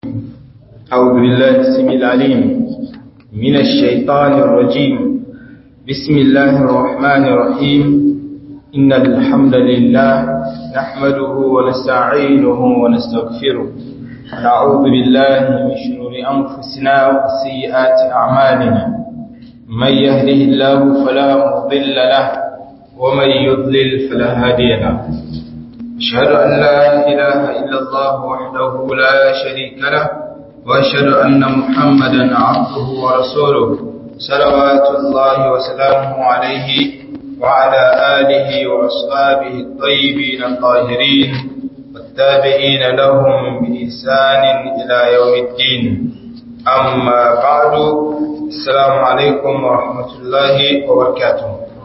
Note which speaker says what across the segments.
Speaker 1: أعوذ بالله السميع العليم من الشيطان الرجيم بسم الله الرحمن الرحيم إن الحمد لله نحمده ونستعينه ونستغفره ونعوذ بالله من شرور أنفسنا وسيئات أعمالنا من يهده الله فلا مضل له ومن يضلل فلا هادي له أشهد أن لا إله إلا الله وحده لا شريك له وأشهد أن محمدا عبده ورسوله صلوات الله وسلامه عليه وعلى آله وأصحابه الطيبين الطاهرين والتابعين لهم بإحسان إلى يوم الدين أما بعد السلام عليكم ورحمة الله وبركاته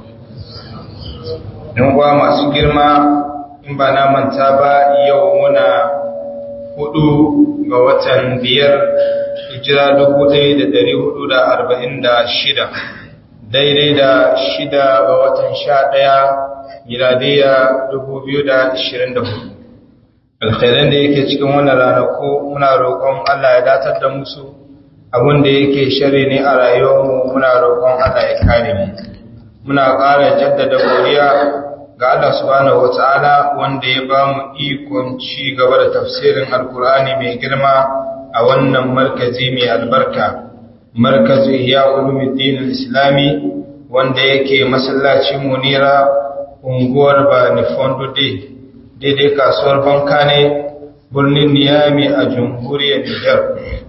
Speaker 1: نوى ما سجرما in ba na manta ba yau muna hudu ga watan biyar hijira dubu ɗaya da dari hudu da arba'in da shida daidai da shida ga watan sha ɗaya miladiya dubu biyu da ashirin da hudu alkhairan da yake cikin wannan ranaku muna roƙon Allah ya datar da musu abin da yake shari ne a rayuwarmu muna roƙon Allah ya kare mu muna ƙara jaddada godiya ga Allah subhanahu wata'ala wanda ya ba mu ikon ci gaba da tafsirin alkur'ani mai girma a wannan markazi mai albarka markazi ya ulumuddin islami wanda yake masallacin munira unguwar bani fondude daidai kasuwar banka ne birnin niyami a jamhuriyar nijar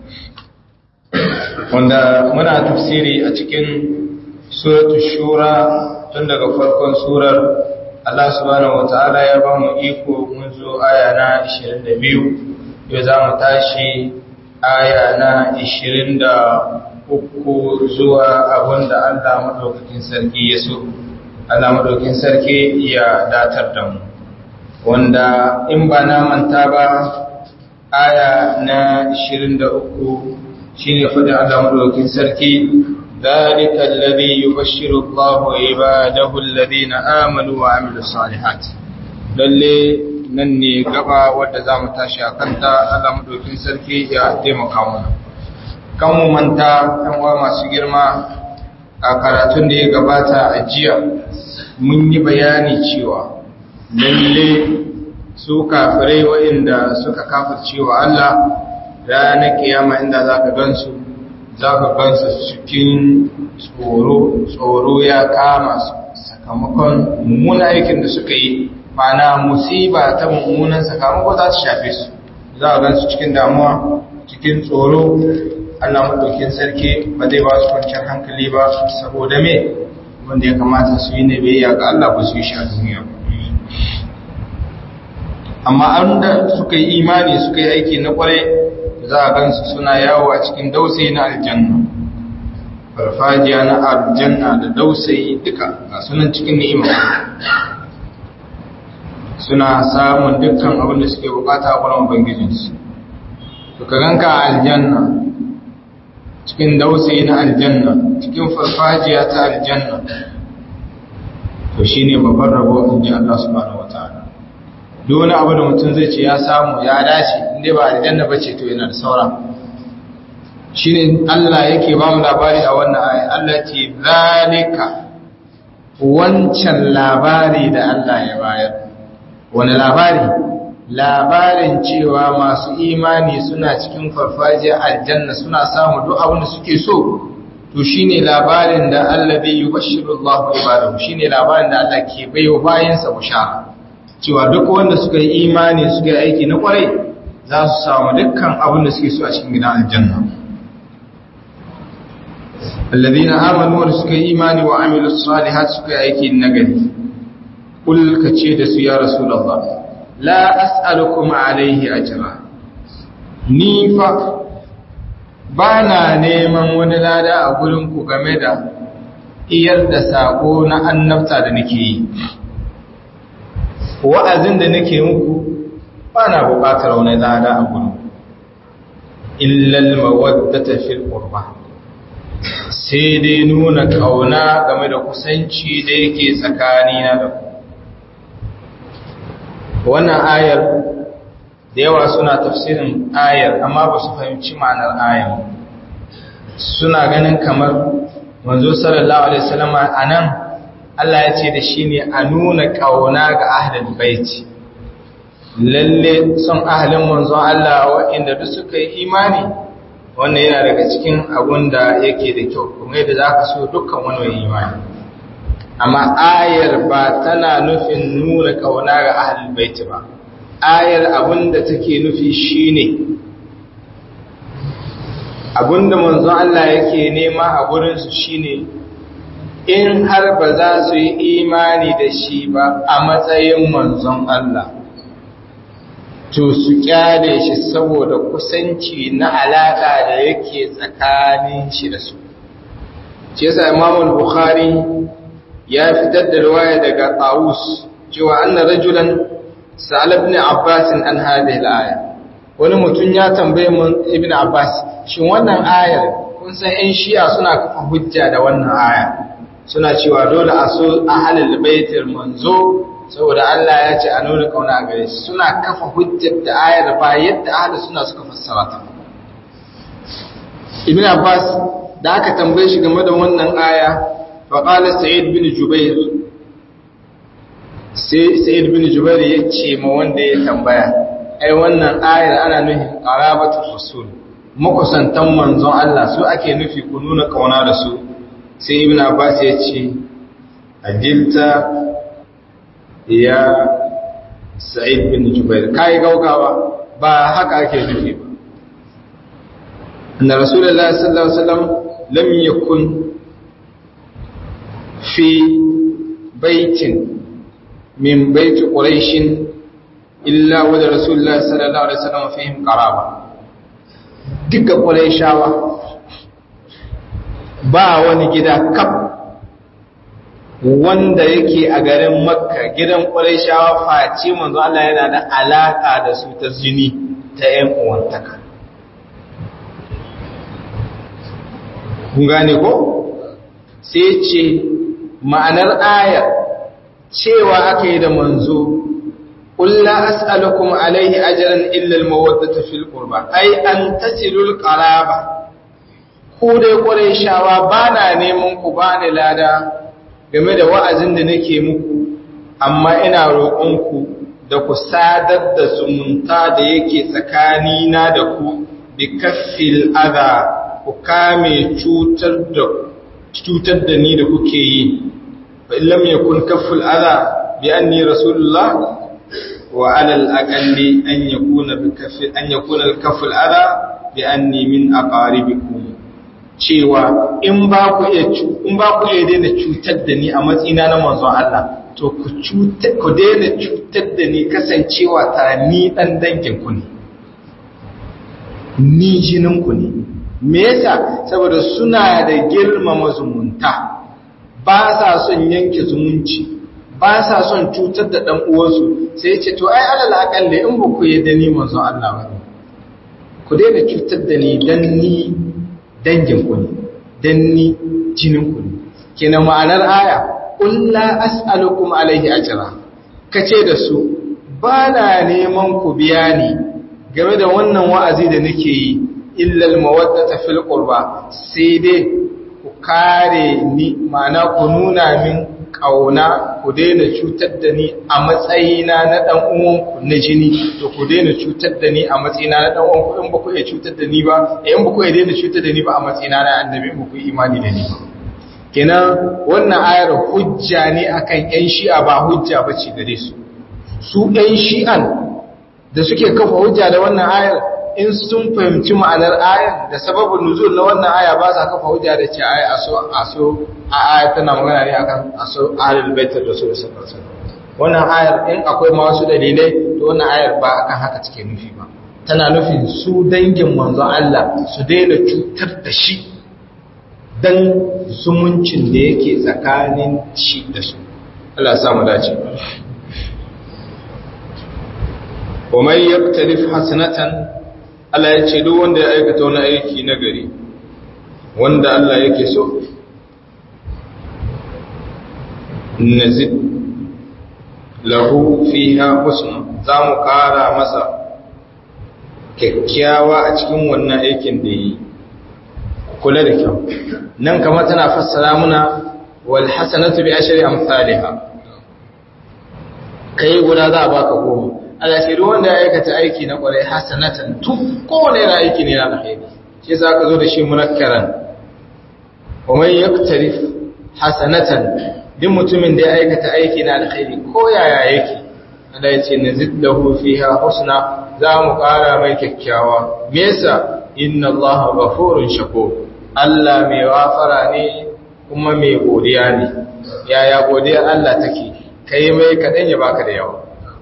Speaker 1: wanda muna tafsiri a cikin suratul shura tun daga farkon surar Allah subhanahu wata'ala ya ba mu iko mun zo aya na 22 yau za mu tashi aya na 23 zuwa abinda Allah madaukakin sarki ya so Allah madaukakin sarki ya datar da mu wanda in ba na manta ba aya na 23 shine fadin Allah madaukakin sarki ذلك الذي يبشر الله عباده الذين آمنوا وعملوا الصالحات lalle nan ne gaba wadda za mu tashi a kanta Allah madaukin sarki ya taimaka mana kan mu manta ɗan uwa masu girma a karatun da ya gabata a jiya mun yi bayani cewa lalle su kafirai waɗanda suka kafircewa Allah ranar kiyama inda za ka gansu za ka gansu cikin tsoro tsoro ya kama su sakamakon mummunan aikin da suka yi mana musiba ta mummunan sakamako za su shafe su za a gansu cikin damuwa cikin tsoro allah maɗaukin sarki ba zai ba su kwanciyar hankali ba saboda me wanda ya kamata su yi na biyayya ga allah ba su yi sha duniya amma an da suka yi imani suka yi aiki na kwarai za a gansu suna yawo a cikin dausayi na aljanna farfajiya na aljanna da dausayi duka a sunan cikin ni'ima suna samun dukkan abin da suke bukata a kwanan ubangijinsu to ka ganka a aljanna cikin dausayi na aljanna cikin farfajiya ta aljanna to shine babban rabo in ji Allah subhanahu wataala duk wani abu da mutum zai ce ya samu ya dace inda ba aljanna ba ce to yana da saura shi ne Allah yake ba mu labari a wannan ayi Allah ce zalika wancan labari da Allah ya bayar wani labari labarin cewa masu imani suna cikin farfajiyar aljanna suna samu duk abin da suke so to shine labarin da Allah bai yubashiru Allah ibadahu shine labarin da Allah ke baiwa bayansa bushara cewa duk wanda suka yi imani suka yi aiki na kwarai za su samu dukkan abin da suke so a cikin gidan aljanna alladhina amanu wa suka yi imani wa amilus salihat suka yi aiki nagari kul kace da su ya rasulullah la as'alukum alayhi ajra ni fa bana neman wani lada a gurin ku game da iyar da sako na annabta da nake yi wa'azin da nake muku ba na buƙatar wani lada a gudu illal mawaddata fil qurba sai dai nuna kauna game da kusanci da yake tsakani na da ku wannan ayar da yawa suna tafsirin ayar amma ba su fahimci ma'anar ayar suna ganin kamar manzo sallallahu alaihi wasallam anan Allah ya ce da shi ne a nuna kauna ga ahlul baiti lalle son ahlin manzon Allah waɗanda duk suka yi imani wannan yana daga cikin abun da yake da kyau kuma yadda zaka so dukkan wani mai imani amma ayar ba tana nufin nuna kauna ga ahlul baiti ba ayar abinda take nufi shine abinda manzon Allah yake nema a gurin su shine in har ba za su yi imani da shi ba a matsayin manzon Allah to su kyale shi saboda kusanci na alaka da yake tsakanin shi da su shi yasa Imam Bukhari ya fitar da riwaya daga Tawus cewa anna rajulan sa'al ibn Abbas an hadhihi al-aya wani mutum ya tambaye mun ibn Abbas shin wannan ayar kun san ɗan Shi'a suna kafa hujja da wannan aya suna cewa dole a so ahlul baitul manzo saboda Allah ya ce a nuna kauna a gare shi suna kafa hujjar da ayar ba yadda ahlus suna suka fassara ta ibn Abbas da aka tambaye shi game da wannan aya faƙalar sa'id bin jubair sai sa'id bin jubair ya ce ma wanda ya tambaya ai wannan ayar ana nufin ƙarabatun rasul makusantan manzon Allah su ake nufi ku nuna ƙauna da su sai ibn abbas ya ce ajilta ya sa'id bin jubair kai gaugawa ba haka ake nufi ba anna rasulullahi sallallahu alaihi wasallam lam yakun في بيت من بيت قريش إلا ود رسول الله صلى الله عليه وسلم فيهم قرابة دك قريشاوة ba wani gida kaf wanda yake a garin makka gidan ƙwarishawa face manzo Allah yana da alaƙa da su ta jini ta ‘yan uwantaka kun gane ko sai ce ma'anar ayar cewa aka yi da manzo ƙulla as'alukum alaihi ajran illa al-mawaddata fil qurba ai an tasilul qaraba ku dai qurayshawa bana neman ku bani lada game da wa'azin da nake muku amma ina roƙon ku da ku sadar da zumunta da yake tsakanina da ku bi kaffil adha ku kame cutar da cutar da ni da kuke yi fa illam yakun kafful adha bi anni rasulullah wa ala al-aqalli an yakuna bi kaffi an yakuna al-kafful adha bi anni min aqaribikum cewa in ba ku iya in ba ku iya daina cutar da ni a matsayina na manzon Allah to ku cutar ku daina cutar da ni kasancewa ta ni dan dangin ku ne ni jinin ku ne me yasa saboda suna da girmama zumunta ba sa son yanke zumunci ba sa son cutar da dan uwansu sai ce to ai alal akalle in ba ku yadda ni manzon Allah ba ku daina cutar da ni dan ni dangin ku ne dan ni jinin ku ne kenan ma'anar aya qul la as'alukum alaihi ajra kace da su ba na neman ku biya ni game da wannan wa'azi da nake yi illal mawaddata fil qurba sai dai ku kare ni ma'ana ku nuna min kauna ku daina cutar da ni a matsayina na dan uwanku na jini to ku daina cutar da ni a matsayina na dan uwanku in ba ku iya cutar da ni ba in ba ku iya daina cutar da ni ba a matsayina na annabi ba ku imani da ni ba kenan wannan ayar hujja ne akan yan shi'a ba hujja bace gare su su yan shi'an da suke kafa hujja da wannan ayar in sun fahimci ma'anar ayar da sababin nuzul na wannan aya ba sa kafa hujja da ce ayi aso aso a aya tana magana ne akan aso ahlul baitul rasul sallallahu alaihi wasallam wannan ayar in akwai ma wasu dalilai to wannan ayar ba akan haka take nufi ba tana nufin su dangin manzon Allah su daina cutar da shi dan zumuncin da yake tsakanin shi da su Allah ya samu dace wa man yaktalif hasanatan Allah ya ce duk wanda ya aikata wani aiki na gari wanda Allah yake so nazid lahu fiha husna za mu kara masa kyakkyawa a cikin wannan aikin da yi kula da kyau nan kamar tana fassara muna wal hasanatu bi ashri amsalha kai guda za a baka goma Allah ce duk wanda ya aikata aiki na kwarai hasanatan tu kowane yana aiki ne na alkhairi shi yasa aka zo da shi munakkaran wa man yaktarif hasanatan duk mutumin da ya aikata aiki na alkhairi ko yaya yake Allah ya ce nazid lahu fiha husna za mu ƙara mai kyakkyawa me yasa inna Allah ghafurun shakur Allah mai wafara ne kuma mai godiya ne yaya godiyar Allah take kai mai kadan ya baka da yawa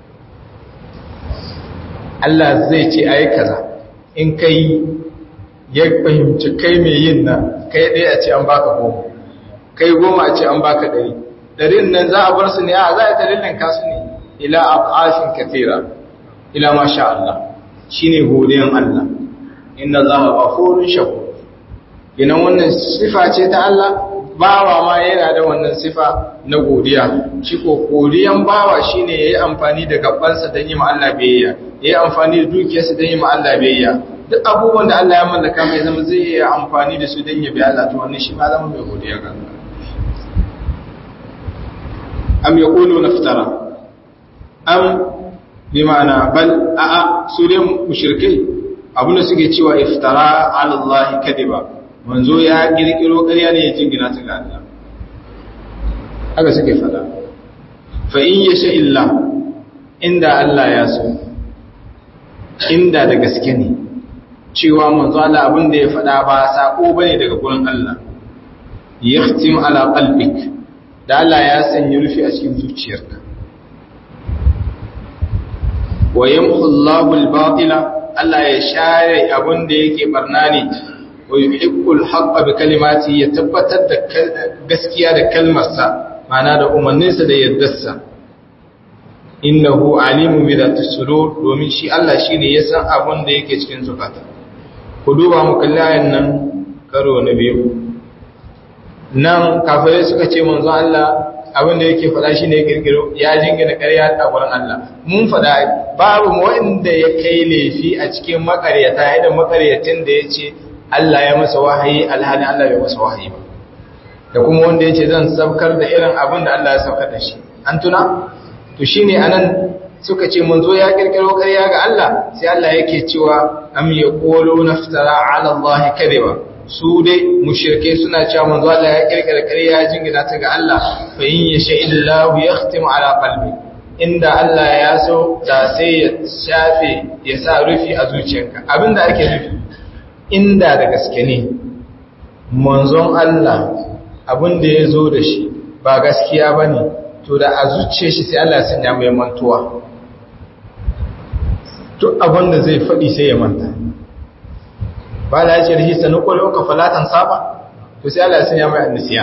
Speaker 1: Allah zai ce ayi kaza in kai ya fahimci kai mai yin nan kai ɗaya a ce an baka goma kai goma a ce an baka ɗari ɗarin nan za a bar su ne a za a dalilin kasu ne ila afashin kathira ila masha Allah shine godiyan Allah inna Allaha ghafurun shakur idan wannan sifa ce ta Allah bawa ma yana da wannan sifa na godiya shi ko godiyan bawa shine yayi amfani da gabansa don yi ma Allah biyayya yayi amfani da dukiyarsa don yi ma Allah biyayya duk abubuwan da Allah ya mallaka mai zama zai yi amfani da su don ya bi Allah to wannan shi ma zama mai godiya ga Allah am yaqulu naftara am bi ma'ana bal a'a su dai mushrikai abinda suke cewa iftara ala Allah kadiba manzo ya kirkiro ƙarya ne ya jingina ta ga Allah haka suke fada fa in yasha illa inda Allah ya so inda da gaske ne cewa manzo Allah abin da ya fada ba sako bane daga gurin Allah yahtim ala qalbik da Allah ya sanya rufi a cikin zuciyarka wa yamhu Allahu al-batila Allah ya share abin da yake barna ne wa yuhiqqul haqqa bi kalimati ya tabbatar da gaskiya da kalmarsa ma'ana da umarninsa da yaddarsa innahu alimun bi dhati sudur domin shi Allah shine ya san abin da yake cikin zukata ku duba mu kalli ayan nan karo na biyu nan kafirai suka ce manzo Allah abin da yake faɗa shine kirkiro ya jingina ƙarya a gurin Allah mun faɗa babu wanda ya kai laifi a cikin makaryata idan makaryatin da yace Allah ya masa wahayi alhali Allah bai masa wahayi ba da kuma wanda yace zan sabkar da irin abin da Allah ya saukar da shi an tuna to shine anan suka ce manzo ya kirkiro ƙarya ga Allah sai Allah yake cewa am yaqulu naftara ala Allah kadiba su dai mushrike suna cewa manzo Allah ya kirkira ƙarya ya jingina ta ga Allah fa in yasha illahu yahtimu ala qalbi inda Allah ya so da sai ya shafe ya sa rufi a zuciyarka abinda ake nufi inda da gaske ne manzon Allah abinda ya zo da shi ba gaskiya bane to da a zuciyar shi sai Allah ya sanya mai mantuwa duk abinda zai faɗi sai ya manta ba la yace rihi sanu qulu ka falatan saba to sai Allah ya sanya mai annisiya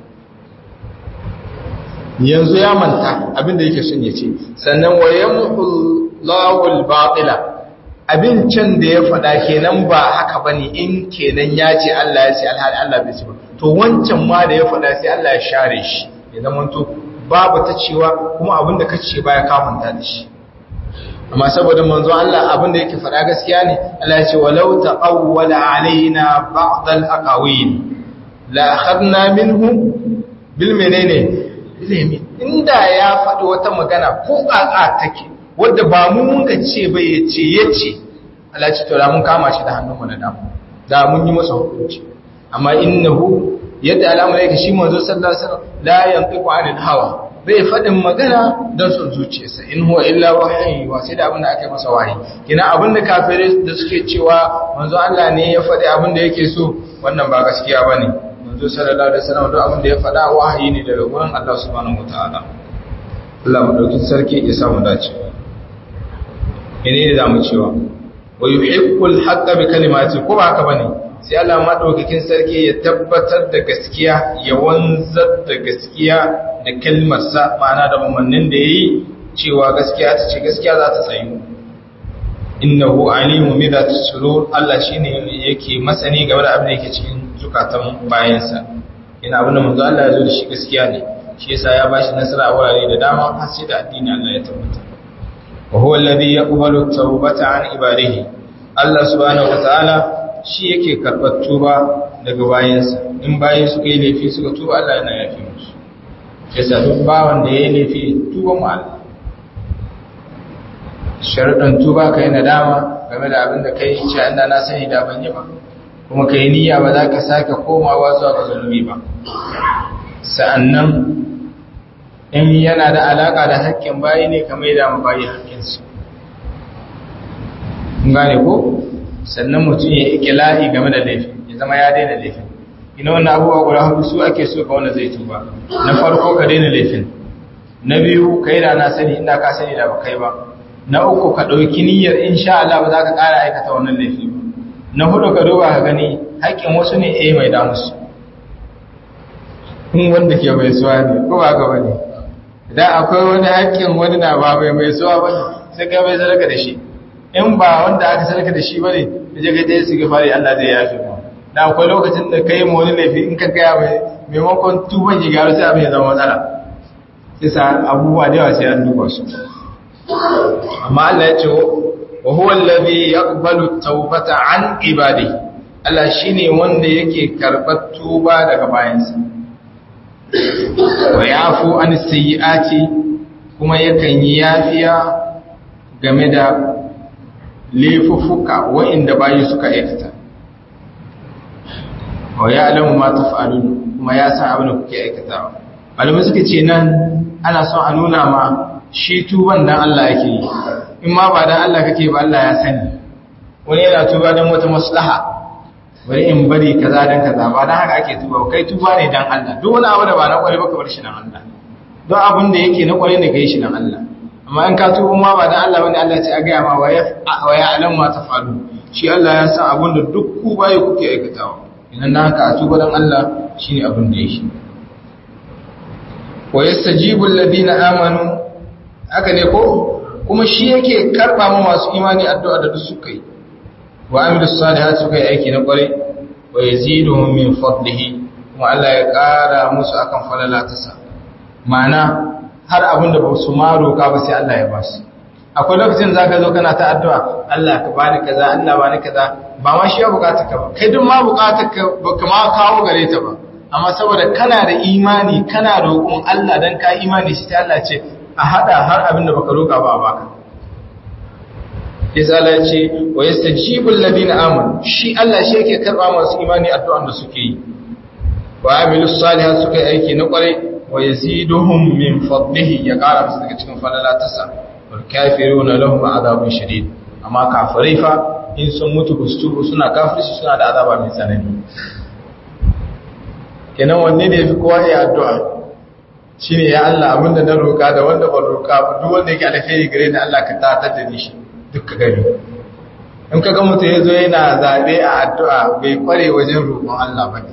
Speaker 1: yanzu ya manta abinda yake son ya ce sannan wa yamhullahu al-batila abin can da ya faɗa kenan ba haka bane in kenan ya ce Allah ya ce alhali Allah bai ce ba to wancan ma da ya faɗa sai Allah ya share shi ya zama to babu ta cewa kuma abinda kace baya kafanta da shi amma saboda manzo Allah abin da yake faɗa gaskiya ne Allah ya ce walau taqawwala alaina ba'd al-aqawil la akhadna minhu bil menene ilmi inda ya faɗi wata magana ko ƙaƙa take wanda ba mu mun ka ce bai yace yace Allah ya ce to mun kama shi da hannun mu na damu da mun yi masa hukunci amma innahu yadda al'amari yake shi manzo sallallahu alaihi wasallam la yantiqu anil hawa bai faɗin magana don son zuciyarsa in huwa illa wahayi wa sai da abin da aka yi masa wahayi kina abin da kafirai da suke cewa manzo Allah ne ya faɗi abin da yake so wannan ba gaskiya bane manzo sallallahu alaihi wasallam duk abin da ya faɗa wahayi ne daga gurin Allah subhanahu wataala Allah madaukin sarki ya samu dace ine ne zamu cewa wa yuhibbul haqqa bi kalimati ko ba haka bane sai Allah madaukakin sarki ya tabbatar da gaskiya ya wanzar da gaskiya da kalmarsa ma'ana da umarnin da yayi cewa gaskiya ta ce gaskiya za ta tsayu innahu alimu bi dhati sudur Allah shine yake masani game da abin da yake cikin zukatan bayansa ina abin da manzo Allah ya zo da shi gaskiya ne shi yasa ya bashi nasara a wurare da dama har sai da addini Allah ya tabbata wa huwa alladhi yaqbalu at-tawbata an ibadihi Allah subhanahu wataala shi yake karɓar tuba daga bayansa in bayan suka yi laifi suka tuba Allah yana yafi musu yasa duk bawan da ya yi laifi tuba mu Allah sharuɗan tuba ka yi nadama game da abin da ka yi ce inda na sani da ban yi ba kuma ka yi niyya ba za ka sake komawa zuwa ga zunubi ba sa'annan in yana da alaƙa da haƙƙin bayi ne kamar yadda mu bayi haƙƙinsu kun gane ko sannan mutum ya yi ikilahi game da laifin ya zama ya daina laifin ina wannan abubuwa guda hudu su ake so ka wanda zai tuba na farko ka daina laifin na biyu ka yi da na sani inda ka sani da ba kai ba na uku ka ɗauki niyyar insha Allah ba za ka ƙara aikata wannan laifi ba na hudu ka duba ka gani haƙƙin wasu ne eh mai damusu in wanda ke mai suwa ne ko ba ka bane idan akwai wani haƙƙin wani na ba mai mai suwa bane sai ka bai sadaka da shi in ba wanda aka sadaka da shi bane da je ka je su ga fari Allah zai yafe mu da akwai lokacin da kai mu wani laifi in ka gaya mai maimakon tuban ya gyaru sai abin ya zama matsala sai sa abubuwa da yawa sai an duba su amma Allah ya ce wa huwa allazi yaqbalu tawbata an ibadi Allah shine wanda yake karbar tuba daga bayansa wa yafu an sayyiati kuma yakan yi yafiya game da laifuffuka wa'inda bayi suka aikata wa ya'lamu ma taf'alun kuma ya san abin da kuke aikatawa malamai suka ce nan ana son a nuna ma shi tuban dan Allah yake yi in ma ba dan Allah kake ba Allah ya sani wani yana tuba dan wata maslaha bari in bari kaza dan kaza ba dan haka ake tuba kai tuba ne dan Allah duk wani abu da ba na kware ba ka bar shi dan Allah don abin da yake na kware ne kai shi dan Allah amma in ka tuba ma ba dan Allah bane Allah ce a ga ma wa ya alam ma tafalu shi Allah ya san abin da duk ku baye kuke aikatawa idan na haka a tuba dan Allah shine abin da yake wa yastajibu alladhina amanu haka ne ko kuma shi yake karba ma masu imani addu'a da duk suka yi wa amilu salihati suka yi aiki na kwarai wa yaziduhum min fadlihi kuma Allah ya kara musu akan falala ta sa ma'ana har abin da ba su ma roka ba sai Allah ya ba su akwai lokacin zaka zo kana ta addu'a Allah ka bani kaza Allah bani kaza ba ma shi ya bukata ka ba kai duk ma bukatar ka baka ma kawo gare ta ba amma saboda kana da imani kana roƙon Allah dan ka imani shi ta Allah ce a hada har abin da baka roƙa ba a baka yasa Allah ya ce wa yastajibu alladhina amanu shi Allah shi yake karba masu imani addu'an da suke yi wa amilus salihat suka yi aiki na kwarai wa yaziduhum min fadlihi ya kara musu daga cikin falalatarsa wal kafiruna lahum adhabun shadid amma kafirai fa in sun mutu kustubu suna kafirci suna da azaba mai tsanani kenan wanne ne yafi kowa ya addu'a shine ya Allah abinda na roka da wanda ban roka ba duk wanda yake alkhairi gare ni Allah ka tatar da ni shi duk ka gani in ka ga mutum ya zo yana zaɓe a addu'a bai kware wajen roƙon Allah ba ne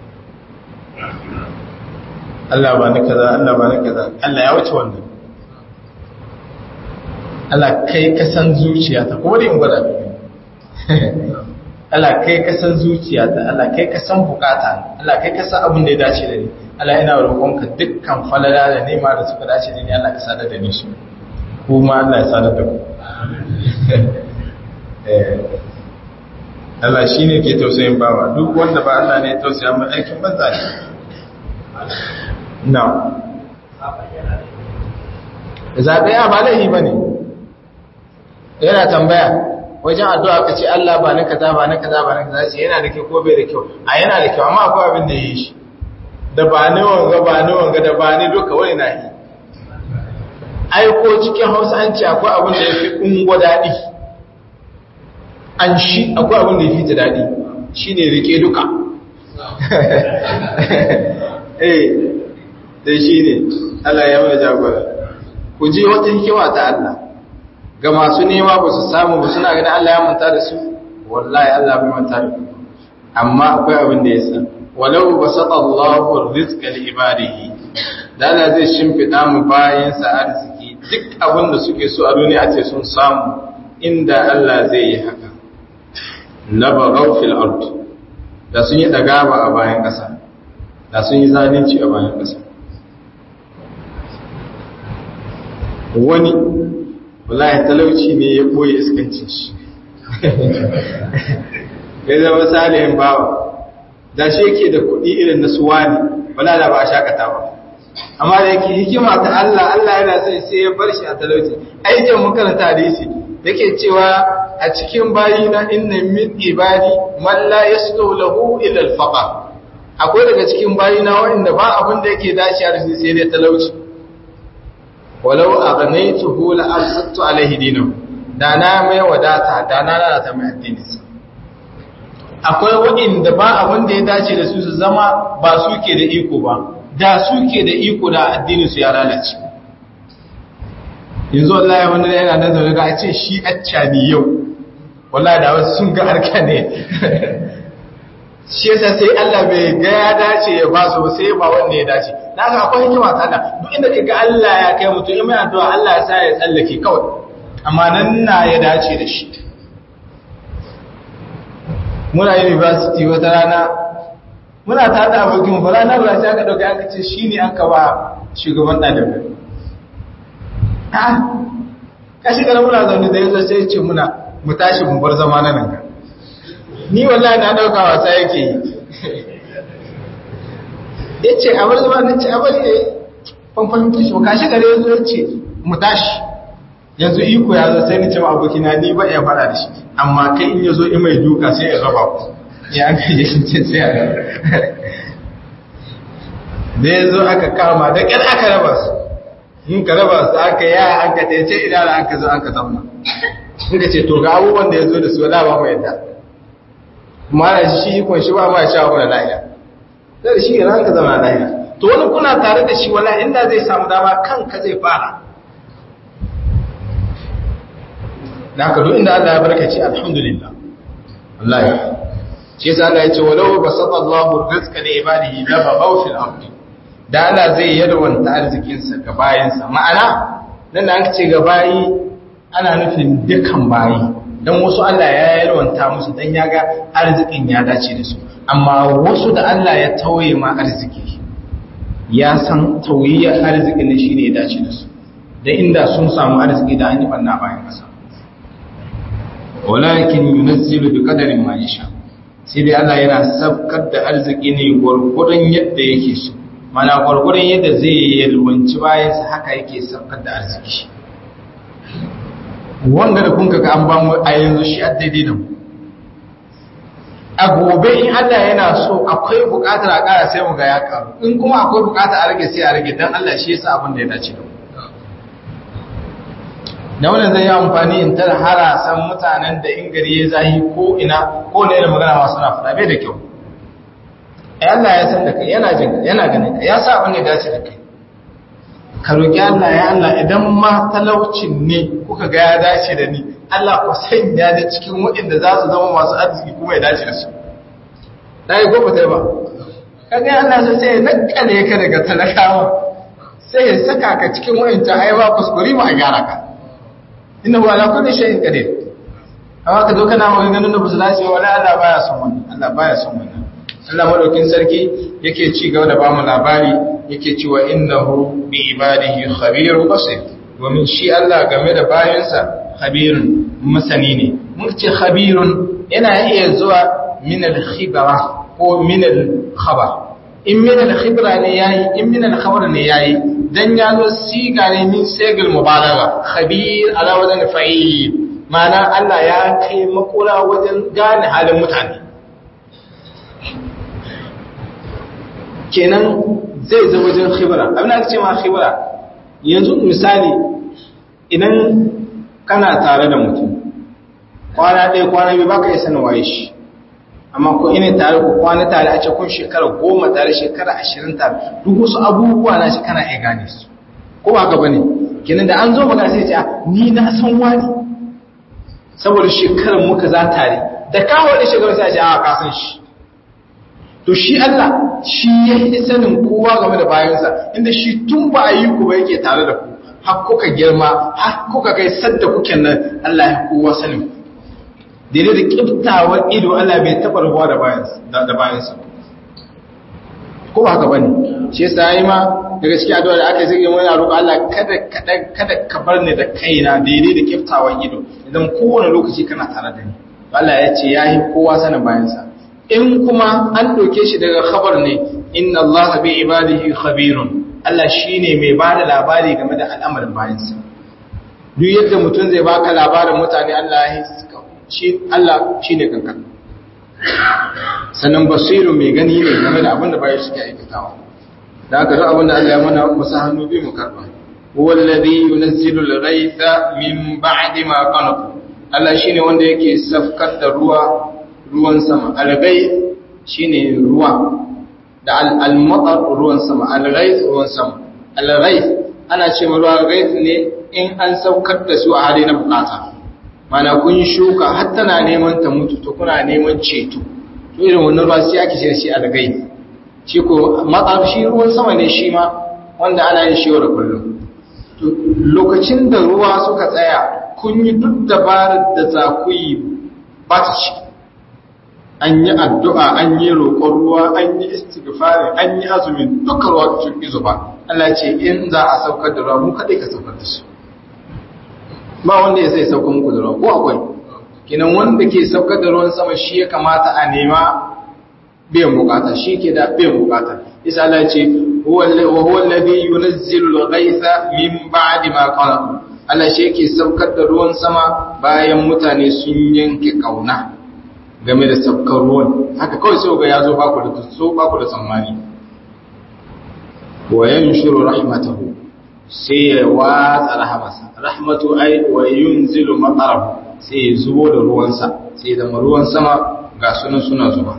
Speaker 1: Allah ba ni kaza Allah ba ni kaza Allah ya wuce wannan Allah kai ka san zuciyata ko da in gwada Allah kai ka san zuciyata Allah kai ka san bukata Allah kai ka san abin da ya dace da ni Allah ina roƙonka dukkan falala da nema da suka dace da ni Allah ka sadar da ni su kuma Allah ya sadar da ku Allah shi ne ke tausayin bawa duk wanda ba Allah ne tausaya mai aikin banza ne na zaɓe a ba laihi ba ne yana tambaya wajen addu'a ka ce Allah ba na kaza ba na kaza ba na kaza ce yana da kyau ko bai da kyau a yana da kyau amma akwai abin da ya yi shi da ba ni wanga ba ni wanga da ba ni duka wani na yi aiko cikin hausa an ce akwai abin da ya fi ungo daɗi an shi akwai abin da ya fi ta daɗi shi ne rike duka eh da shi ne Allah ya mana jagora ku je wata hikima ta Allah ga masu nema ba su samu ba suna ganin Allah ya manta da su wallahi Allah bai manta da ku amma akwai abin da ya sa walau basata Allahu rizqa li ibadihi dala zai shimfida mu bayan sa arziki duk abin da suke so a duniya ce sun samu inda Allah zai yi haka labaghaw fil ard da sun yi dagaba a bayan kasa da sun yi zalunci a bayan kasa wani wallahi talauci ne ya boye iskancin shi ya zama salihin bawa da shi yake da kuɗi irin na suwani wala da ba a shakata ba amma da yake hikima ta Allah Allah yana son sai ya bar shi a talauci aikin mun karanta hadisi yake cewa a cikin bayi na inna min ibadi man la yaslu lahu illa al-faqr akwai daga cikin bayi na wanda ba abin da yake dace a rufi sai dai talauci walau aghnaytuhu la absattu alaihi dinahu da na mai wadata da na lalata mai addininsa akwai waɗanda ba abin da ya dace da su su zama ba su ke da iko ba da su ke da iko da addinin su ya lalace yanzu wallahi wanda yana nan zaune ga a ce shi acca ne yau wallahi da wasu sun ga harka ne shi yasa sai Allah bai ga ya dace ya ba su sai ba wanda ya dace da haka akwai hikima ta Allah duk inda kaga Allah ya kai mutum in mai addu'a Allah ya sa ya tsallake kawai amma nan na ya dace da shi muna university wata rana muna ta da abokin ba rana ba sai aka dauka aka ce shine aka ba shugaban ɗalibai ha kashi kana muna zaune da yanzu sai ce muna mu tashi mu bar zama nan ga ni wallahi na dauka wasa yake yi yace a bar zama nace a bari ne fanfan tashi ba kashi gare yanzu yace mu tashi yanzu iko ya zo sai ni cewa abokina ni ba ya fara da shi amma kai in yazo in mai duka sai ya raba ku ya aka yi shi ce sai a da yanzu aka kama da ƙyar aka raba su in ka raba su aka ya an ka tece idan an ka zo an ka zamna in ka ce to ga abubuwan da ya zo da su wala ba mu yadda kuma ana shi ikon shi ba ma sha wani lahiya da shi yana an ka zama lahiya to wani kuna tare da shi wala inda zai samu dama kanka zai fara da haka duk inda Allah ya barkace alhamdulillah wallahi shi yasa Allah ya ce walau basata Allahu rizqa li ibadihi la baghaw fil ardi da Allah zai yalwanta arzikin sa ga bayansa ma'ana nan da aka ce ga bayi ana nufin dukan bayi dan wasu Allah ya yalwanta musu dan yaga arzikin ya dace da su amma wasu da Allah ya tauye ma arziki ya san tauyiyar arzikin ne shine ya dace da su da inda sun samu arziki da an yi banna bayan kasa walakin yunazzilu bi qadarin ma yasha sai dai Allah yana sabkar da arziki ne gurgurun yadda yake so mana gurgurun yadda zai yalwanci bayan sa haka yake sabkar da arziki wanda da kun ga an ba mu a yanzu shi a daidai da mu a gobe in Allah yana so akwai bukatar a ƙara sai mu ga ya karu in kuma akwai bukatar a rage sai a rage dan Allah shi yasa abin da ya dace da mu da wannan zai yi amfani in tar harasan mutanen da in gari ya zahi ko ina ko ne da magana masu na fada bai da kyau ai Allah ya san da kai yana jin yana ganin ka ya sa abin da dace da kai ka roki Allah ya Allah idan ma talaucin ne kuka ga ya dace da ni Allah ku sanya ni cikin waɗanda za su zama masu arziki kuma ya dace da su dai ko ba ba kaga Allah sai ya nakale ka daga talakawa sai ya saka ka cikin wayancan ai ba kuskure mu a gyara ka inna huwa ala kulli shay'in qadir amma ka zo kana maganganun da ba su dace wala Allah baya son wannan Allah baya son wannan Allah madaukin sarki yake ci gaba da bamu labari yake cewa innahu bi ibadihi khabirun basir domin shi Allah game da bayansa khabirun masani ne mun ce khabirun yana iya zuwa min al-khibra ko min al-khabar in min al-khibra ne yayi in min al-khabar ne yayi dan ya zo siga ne min segil mubalagha khabir ala wajen fa'il ma'ana Allah ya kai makura wajen gane halin mutane kenan zai zo wajen khibra abin da ce ma khibra yanzu misali idan kana tare da mutum kwana ɗaya kwana biyu baka yi sanin waye shi amma ko ina tare ku kwana tare a ce kun shekara goma tare shekara ashirin tare duk wasu abubuwa na shi kana iya gane su ko ba gaba ne kenan da an zo magana sai ce ni na san wani saboda shekarar muka za tare da kawo da shekarar sai ce a ka san shi to shi Allah shi ya yi sanin kowa game da bayansa inda shi tun ba a yi ku ba yake tare da ku har kuka girma har kuka kai sadda kuke nan Allah ya kowa sanin ku daidai da kiftawar ido Allah bai taɓa rabuwa da bayansa ko ba haka bane shi yasa yi ma daga cikin addu'a da aka yi wani roƙo Allah kada kada kada ka bar ni da kaina daidai da kiftawan ido idan kowane lokaci kana tare da ni Allah ya ce yayi kowa sanin bayan sa in kuma an doke shi daga khabar ne inna Allah bi ibadihi khabirun Allah shine mai bada labari game da al'amarin bayan sa duk yadda mutum zai baka labarin mutane Allah ya shi Allah shine kankan sannan basiru mai gani ne game da abin da bayan suke aikatawa da aka duk abin da Allah ya mana musa hannu bi mu karba wallazi yunzilu al-ghaytha min ba'di ma qanatu Allah shine wanda yake safkar da ruwa ruwan sama al-ghayth shine ruwa da al-matar ruwan sama al-ghayth ruwan sama al-ghayth ana ce ruwa ghayth ne in an saukar da su a hali na bukata mana kun shuka har tana neman ta mutu to kuna neman ceto to irin wannan ruwa sai ake shirye shi al-ghayth shi ko matsar shi ruwan sama ne shi ma wanda ana yin shi da kullum lokacin da ruwa suka tsaya kun yi duk dabarar da za ku yi ba ta ci an yi addu'a an yi roƙon ruwa an yi istighfari an yi azumin duka ruwa sun izo ba Allah ce in za a saukar da ruwa mu kaɗai ka saukar da su ba wanda ya sai saukar muku da ruwa ko akwai kinan wanda ke saukar da ruwan sama shi ya kamata a nema biyan bukata shi ke da biyan bukata isa Allah ce wa huwa alladhi yunazzilu al-ghaytha min ba'di ma qala Allah shi yake saukar da ruwan sama bayan mutane sun yanke kauna game da saukar ruwan haka kawai sai ga yazo ba ku da so ba ku da tsammani wa yanshuru rahmatahu sai ya watsa rahmasa rahmatu ay wa yunzilu matarahu sai ya zubo da ruwansa sai da ruwan sama ga sunan suna zuba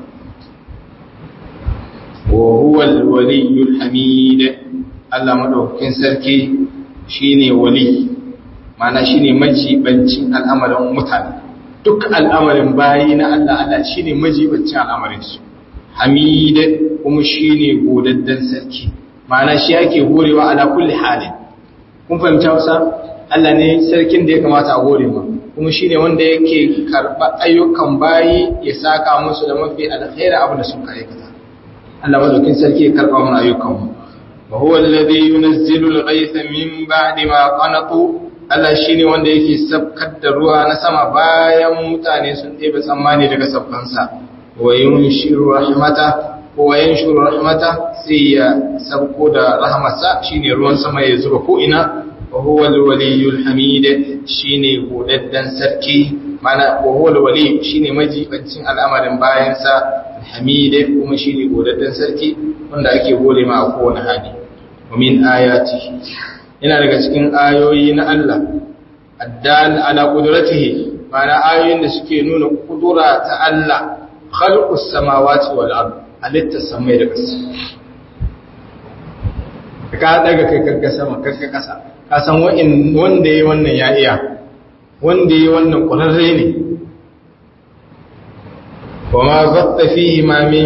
Speaker 1: وهو الولي الحميد Allah madaukakin sarki shine wali mana shine majibancin al'amarin mutane duk al'amarin bayi na Allah Allah shine majibancin al'amarin su Hamid kuma shine godaddan sarki mana shi yake gorewa ala kulli halin kun fahimta wasa Allah ne sarkin da ya kamata a gore ma kuma shine wanda yake karba ayyukan bayi ya saka musu da mafi alkhairi abin da suka aikata Allah madaukin sarki ya karba mana ayyukanmu wa huwa alladhi yunazzilu al-ghaytha min ba'di ma qanatu Allah shine wanda yake sabkar da ruwa na sama bayan mutane sun ɗebe tsammani daga sabbansa wa yunshiru rahmata wa yanshuru rahmata sai ya sabko da rahmatsa shine ruwan sama ya zuba ko ina wa huwa al-waliyyul hamid shine godaddan sarki mana wa huwa al-wali shine majibancin al'amarin bayansa hamide kuma shi ne godaddan sarki wanda ake gode ma a kowane hali wa min ayati yana daga cikin ayoyi na Allah addal ala qudratihi mana ayoyin da suke nuna kudura ta Allah khalqus samawati wal ard alitta samai da ƙasa ka daga kai kanka sama kanka ƙasa ka san wanda yayi wannan ya iya wanda yayi wannan ƙwararre ne وما بط فيهما من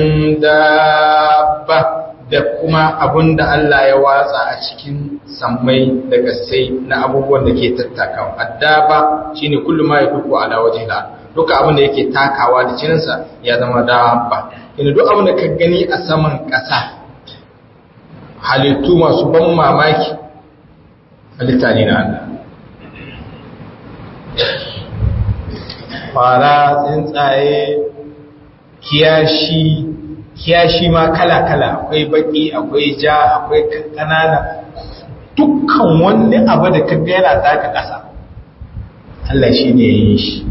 Speaker 1: دابة da kuma abun da Allah ya watsa a cikin sammai da gassai na abubuwan da ke tattakawa addaba shine kullu ma yakuku ala wajhila duka abin da yake takawa da cininsa ya zama dabba ina duk abin da ka gani a saman ƙasa halittu masu ban mamaki halitta ne na Allah fara tsuntsaye kiyashi kiyashi ma kala-kala akwai baki akwai ja akwai kanana dukkan wani abu da kaga yana taka ƙasa Allah shi ne ya yi shi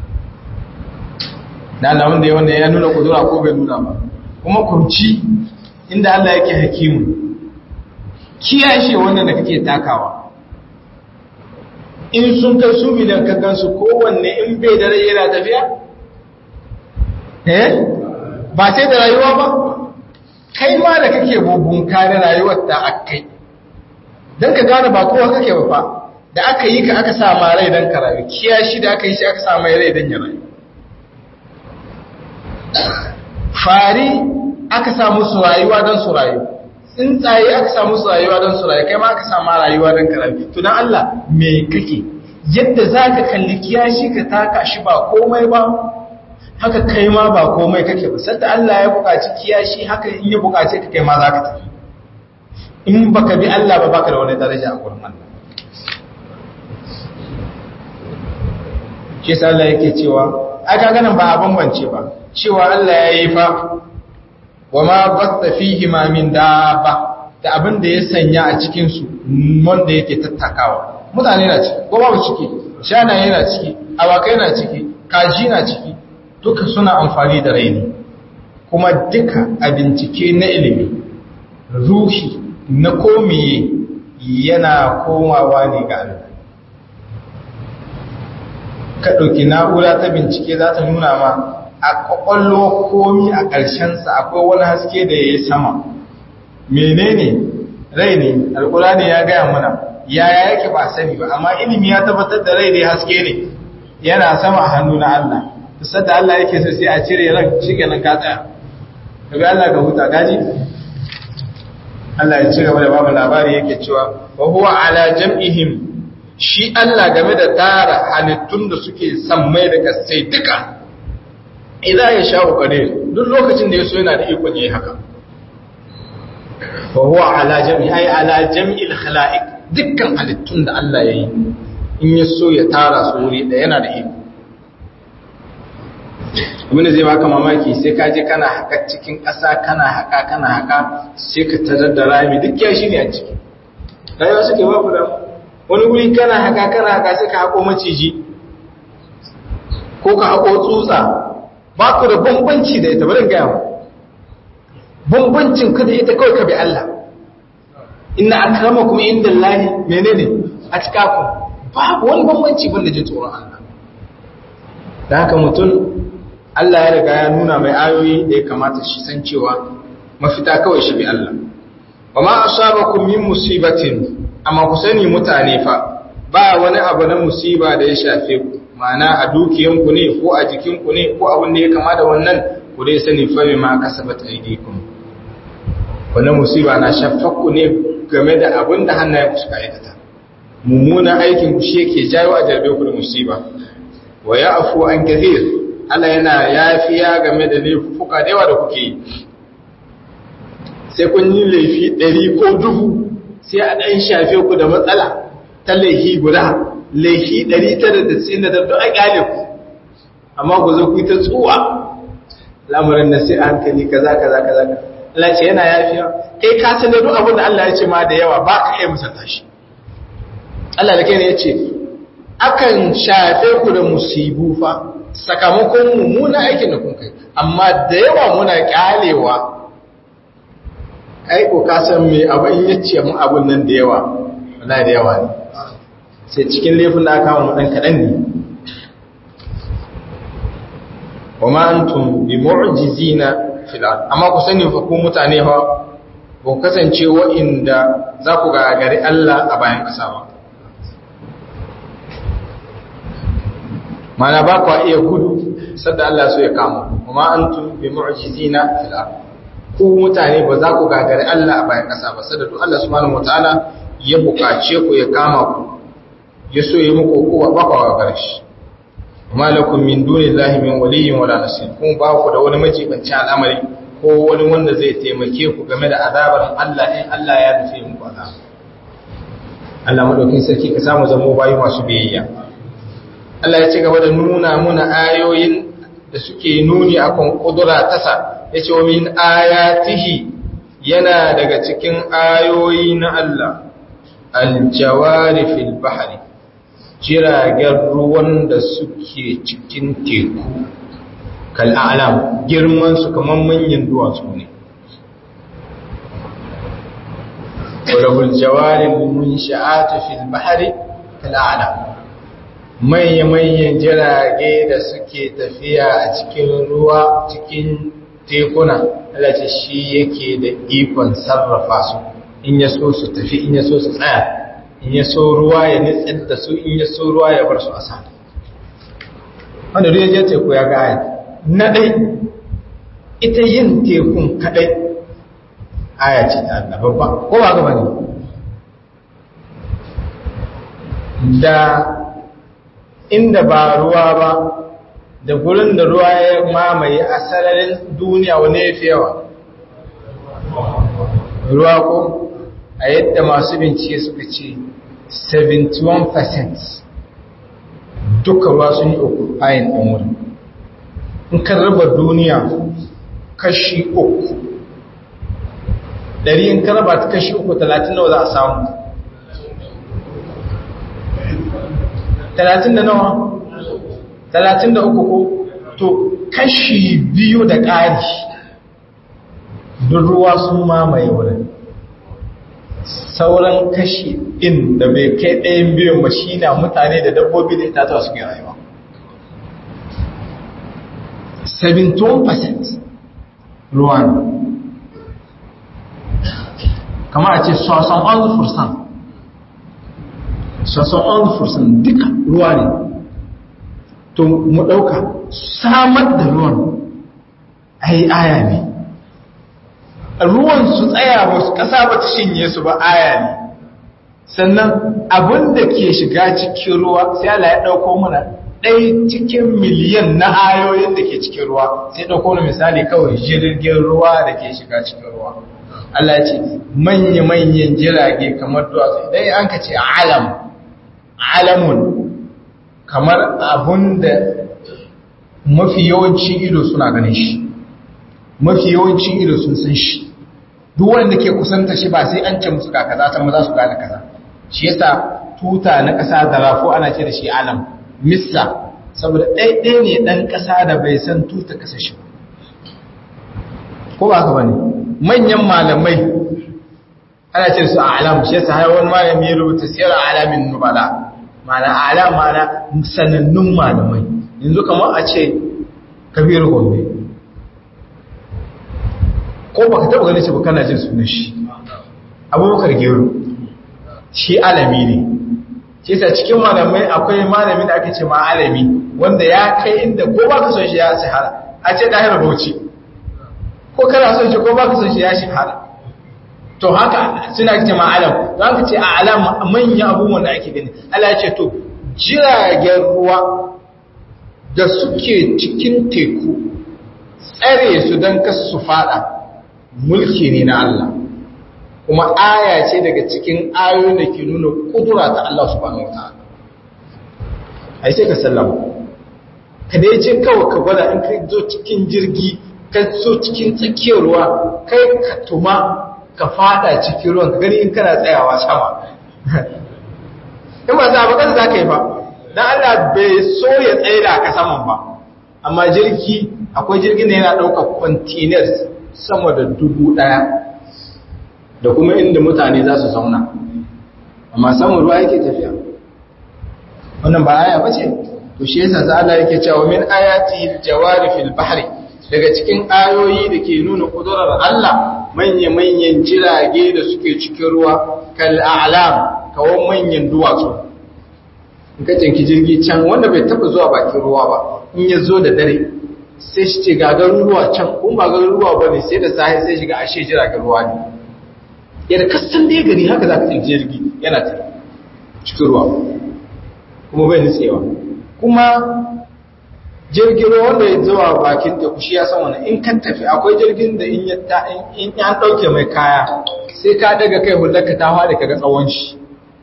Speaker 1: na Allah wanda ya wanda ya nuna kudura ko bai nuna ba kuma kurci inda Allah yake hakimu kiyashe wannan da kake takawa in sun kai su bidan ka gansu kowanne in bai da rai yana tafiya eh ba sai da rayuwa ba kai ma da kake bubun kare rayuwar da akai dan ka gane ba kowa kake ba fa da aka yi ka aka sa ma rai dan ka rayu kiyashi da aka yi shi aka sa mai rai dan ya rayu fari aka sa musu rayuwa dan su rayu tsuntsaye aka sa musu rayuwa dan su rayu kai ma aka sa ma rayuwa dan ka rayu to dan Allah me kake yadda zaka kalli kiyashi ka taka shi ba komai ba haka kai ma ba komai kake ba sanda Allah ya buƙaci kiyashi haka in ya buƙace ka kai ma za ka tafi in baka bi Allah ba baka da wani daraja a gurin Allah shi sa Allah yake cewa ai kaga nan ba a bambance ba cewa Allah ya yi fa wa ma batta fihi ma min dabba da abin da ya sanya a cikin su wanda yake tattakawa mutane na ciki ko babu ciki shanaye na ciki awakai na ciki kaji na ciki duka suna amfani da raini kuma duka a bincike na ilimi ruhi na komiye yana komawa ne ga Allah ka ɗauki na'ura ta bincike za ta nuna ma a ƙwaƙwallo komi a ƙarshensa akwai wani haske da ya yi sama menene rai ne alƙulani ya gaya mana yaya yake ba sani ba amma ilimi ya tabbatar da rai ne haske ne yana sama a hannu na Allah kusa da Allah yake so sai a cire ran shi nan ka tsaya daga Allah ka huta gaji Allah ya ci gaba da babu labari yake cewa wa huwa ala jam'ihim shi Allah game da tara halittun da suke sammai da kasai duka idan ya sha'u qadir duk lokacin da yaso yana da ikon yayi haka wa huwa ala jam'i ay ala jam'il khalaiq dukkan halittun da Allah yayi in yaso ya tara su wuri da yana da iko abinda zai baka mamaki sai ka je kana haka cikin ƙasa kana haka kana haka sai ka tarar da rami duk ya shi ne a ciki rayuwa suke babu da wani guri kana haka kana haka sai ka haƙo maciji ko ka haƙo tsutsa ba ku da bambanci da ita barin gaya bambancin ka da ita kawai ka bi Allah inna akramakum indallahi menene a cikaku babu wani bambanci banda jin tsoron Allah da haka mutum Allah ya riga ya nuna mai ayoyi da ya kamata shi san cewa mafita kawai shi bi Allah wa ma asabakum min musibatin amma ku sani mutane fa ba wani abu na musiba da ya shafe ku ma'ana a dukiyanku ne ko a jikinku ne ko abin da ya kama da wannan ku dai sani fa ma kasabat aydikum wannan musiba na shafakku ne game da abin da hannayen ku suka aikata mummunan aikin ku shi yake jawo a jarbe ku da musiba wa ya'fu an kathir Allah yana yafiya game da laifuka da yawa da kuke yi sai kun yi laifi ɗari ko dubu sai a ɗan shafe ku da matsala ta laifi guda laifi ɗari tara da tsin da duk a ƙyale ku amma ku zo ku ta tsuwa lamarin na sai a hankali kaza kaza kaza Allah ce yana yafiya kai ka san da duk abin da Allah ya ce ma da yawa ba ka iya musanta shi Allah da kai ne ya ce akan shafe ku da musibu fa sakamakon mummuna aikin da kun kai amma da yawa muna kyalewa ai ko ka san me abu in yace mu abun nan da yawa wallahi da yawa ne sai cikin laifin da aka mu dan kadan ne wama antum bi mu'jizina fil ard amma ku sani fa ku mutane fa ku kasance wa'inda za ku ga gari Allah a bayan kasa ba mana ba kwa iya gudu sadda Allah so ya kama kuma antum bi mu'jizina fil ard ku mutane ba za ku gagari Allah a bayan kasa ba sadda to Allah subhanahu wataala ya bukace ku ya kama ku ya so yi muku ku ba ku gagare shi kuma lakum min dunillahi min waliyyin wala nasir kun ba ku da wani majibanci al'amari ko wani wanda zai taimake ku game da azabar Allah in Allah ya nufi muku azaba Allah madaukin sarki ka samu zamo bayi masu biyayya Allah ya ci gaba da nuna muna ayoyin da suke nuni akan kudura tasa ya ce wa min ayatihi yana daga cikin ayoyi na Allah aljawari fil bahari jiragen ruwan da suke cikin teku kal'alam girman su kamar manyan duwatsu ne wadda jawari mun sha'atu fil bahari kal'alam manya-manyan jirage da suke tafiya a cikin ruwa cikin tekuna alace shi yake da ikon sarrafa su in ya so su tafi in ya so su tsaya in ya so ruwa ya nitsar da su in ya so ruwa ya bar su a sa wanda duk ya teku ya gaya na ɗai ita yin tekun kaɗai aya ce ta Allah babba ko ba gaba ne da inda ba ruwa ba da gurin da ruwa ya mamaye a sararin duniya wani ya fi yawa ruwa ko a yadda masu bincike suka ce 71% duka ruwa sun yi uku ayin ɗan wurin in kan raba duniya kashi uku ɗari in kan raba ta kashi uku talatin nawa za a samu talatin da nawa talatin da uku ko to kashi biyu da ƙari duk ruwa sun mamaye wurin sauran kashi in da bai kai ɗayan biyun ba shi na mutane da dabbobi da itatuwa suke rayuwa 17% ruwa ne kama a ce 71% 71% duka ruwa ne to mu ɗauka samar da ruwan ai aya ne ruwan su tsaya ba su ƙasa ba ta shinye su ba aya ne sannan abin da ke shiga cikin ruwa sai Allah ya ɗauko mana ɗaya cikin miliyan na ayoyin da ke cikin ruwa sai ɗauko mana misali kawai jirgin ruwa da ke shiga cikin ruwa Allah ce manya-manyan jirage kamar duwatsu ɗaya an ka ce alam alamun kamar abun da mafi yawancin ido suna ganin shi mafi yawancin ido sun san shi duk wanda ke kusanta shi ba sai an ce musu ga kaza ta maza su gane kaza shi yasa tuta na ƙasa da rafo ana ce da shi alam missa saboda ɗaiɗaya ne ɗan ƙasa da bai san tuta ƙasa shi ko ba haka bane manyan malamai ana ce su alam shi yasa har wani malami ya rubuta siyar alamin nubala mana alam mana sanannun malamai yanzu kamar a ce kabiru gombe ko ba ka taba ganin shi ba kana jin sunan shi abubakar gero shi alami ne shi sa cikin malamai akwai malami da ake ce ma alami wanda ya kai inda ko ba ka son shi ya shahara a ce ɗahir bauchi ko kana son shi ko ba ka son shi ya shahara to haka suna ce ma alam za ka ce a alam manyan abubuwan da ake gani Allah ya ce to jiragen ruwa da suke cikin teku tsare su don kasu su fada mulki ne na Allah kuma aya ce daga cikin ayoyin da ke nuna kudura ta Allah subhanahu wataala ai sai ka sallama ka dai ce kawai ka gwada in ka zo cikin jirgi ka zo cikin tsakiyar ruwa kai ka tuma ka fada cikin ruwan ka gani in kana tsayawa sama in ba za ba kan za ka yi ba dan Allah bai so ya tsaye da ka saman ba amma jirgi akwai jirgin da yana ɗaukar containers sama da dubu ɗaya da kuma inda mutane za su zauna amma saman ruwa yake tafiya wannan ba aya ba ce to shi yasa za Allah yake cewa min ayati jawari fil bahri daga cikin ayoyi da ke nuna kudurar Allah manya-manyan jirage da suke cikin ruwa kal a'lam kawon manyan duwatsu in ka canki jirgi can wanda bai taba zuwa bakin ruwa ba in ya zo da dare sai shi ce ga garuruwa can kun ba garuruwa ba ne sai da sahi sai shiga ashe jiragen ruwa ne yadda kasan da ya gani haka za ka canki jirgi yana ta cikin ruwa kuma bai nutsewa kuma jirgin ruwa wanda ya zuwa bakin teku shi ya san wani in kan tafi akwai jirgin da in ya ɗauke mai kaya sai ka daga kai hulɗarka ta hada ka ga tsawon shi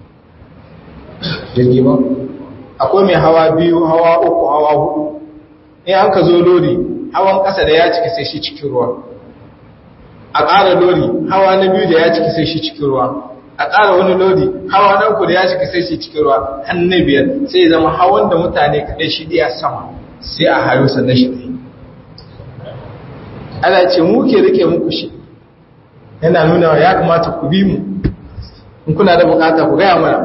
Speaker 1: jirgi ba akwai mai hawa biyu hawa uku hawa hudu in an ka zo lori hawan ƙasa da ya cika sai shi cikin ruwa a ƙara lori hawa na biyu da ya cika sai shi cikin ruwa a ƙara wani lodi hawa na uku da ya cika sai shi cikin ruwa hannu biyar sai zama hawan da mutane kaɗai shi ɗaya sama sai a hayo sannan shi ɗaya ana ce mu ke rike muku shi yana nuna ya kamata ku bi mu in kuna da bukata ku gaya mana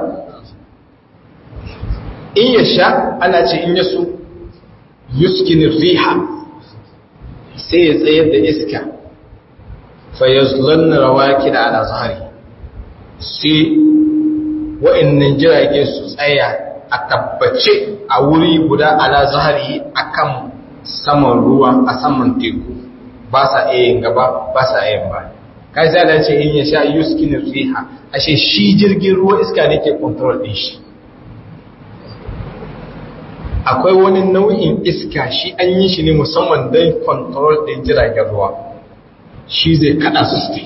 Speaker 1: in ya sha ana ce in ya so yuskinin riha sai ya tsayar da iska fayyazlan rawaki da ana zahari sai wa'annan jirage su tsaya a tabbace a wuri guda ala zahari akan saman ruwa a saman teku ba sa iya yin gaba ba sa iya ba kai sai ce in ya sha yuskin riha ashe shi jirgin ruwa iska ne ke control din shi
Speaker 2: akwai wani nau'in iska shi an yi shi ne musamman don control ɗin jiragen ruwa shi zai kada su su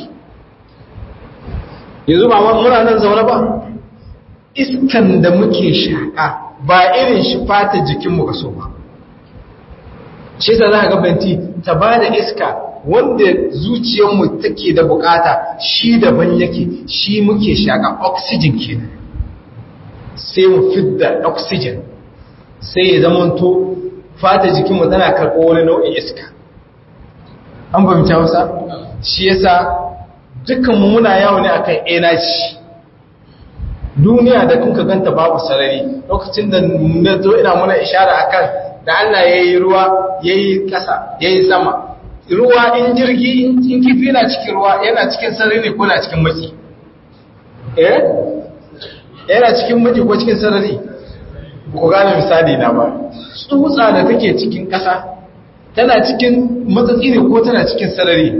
Speaker 2: yanzu ba muna nan zaune ba iskan da muke shaƙa ba irin shi fata jikinmu ka so ba shi sa za ga banti ta ba da iska wanda zuciyarmu take da bukata shi daban yake shi muke shaƙa oxygen kenan sai mu fidda oxygen sai ya zamanto fata jikinmu tana karɓo wani nau'in iska an fahimci hausa shi yasa dukkanmu muna yawo ne akan energy duniya da kuka ganta babu sarari lokacin da na zo ina muna ishara akan da Allah ya yi ruwa ya yi ƙasa ya yi sama ruwa in jirgi in kifi na cikin ruwa yana cikin sarari ne ko na cikin maki eh yana cikin maki ko cikin sarari ku gane misali na ba tsutsa da take cikin ƙasa tana cikin matsatsi ne ko tana cikin sarari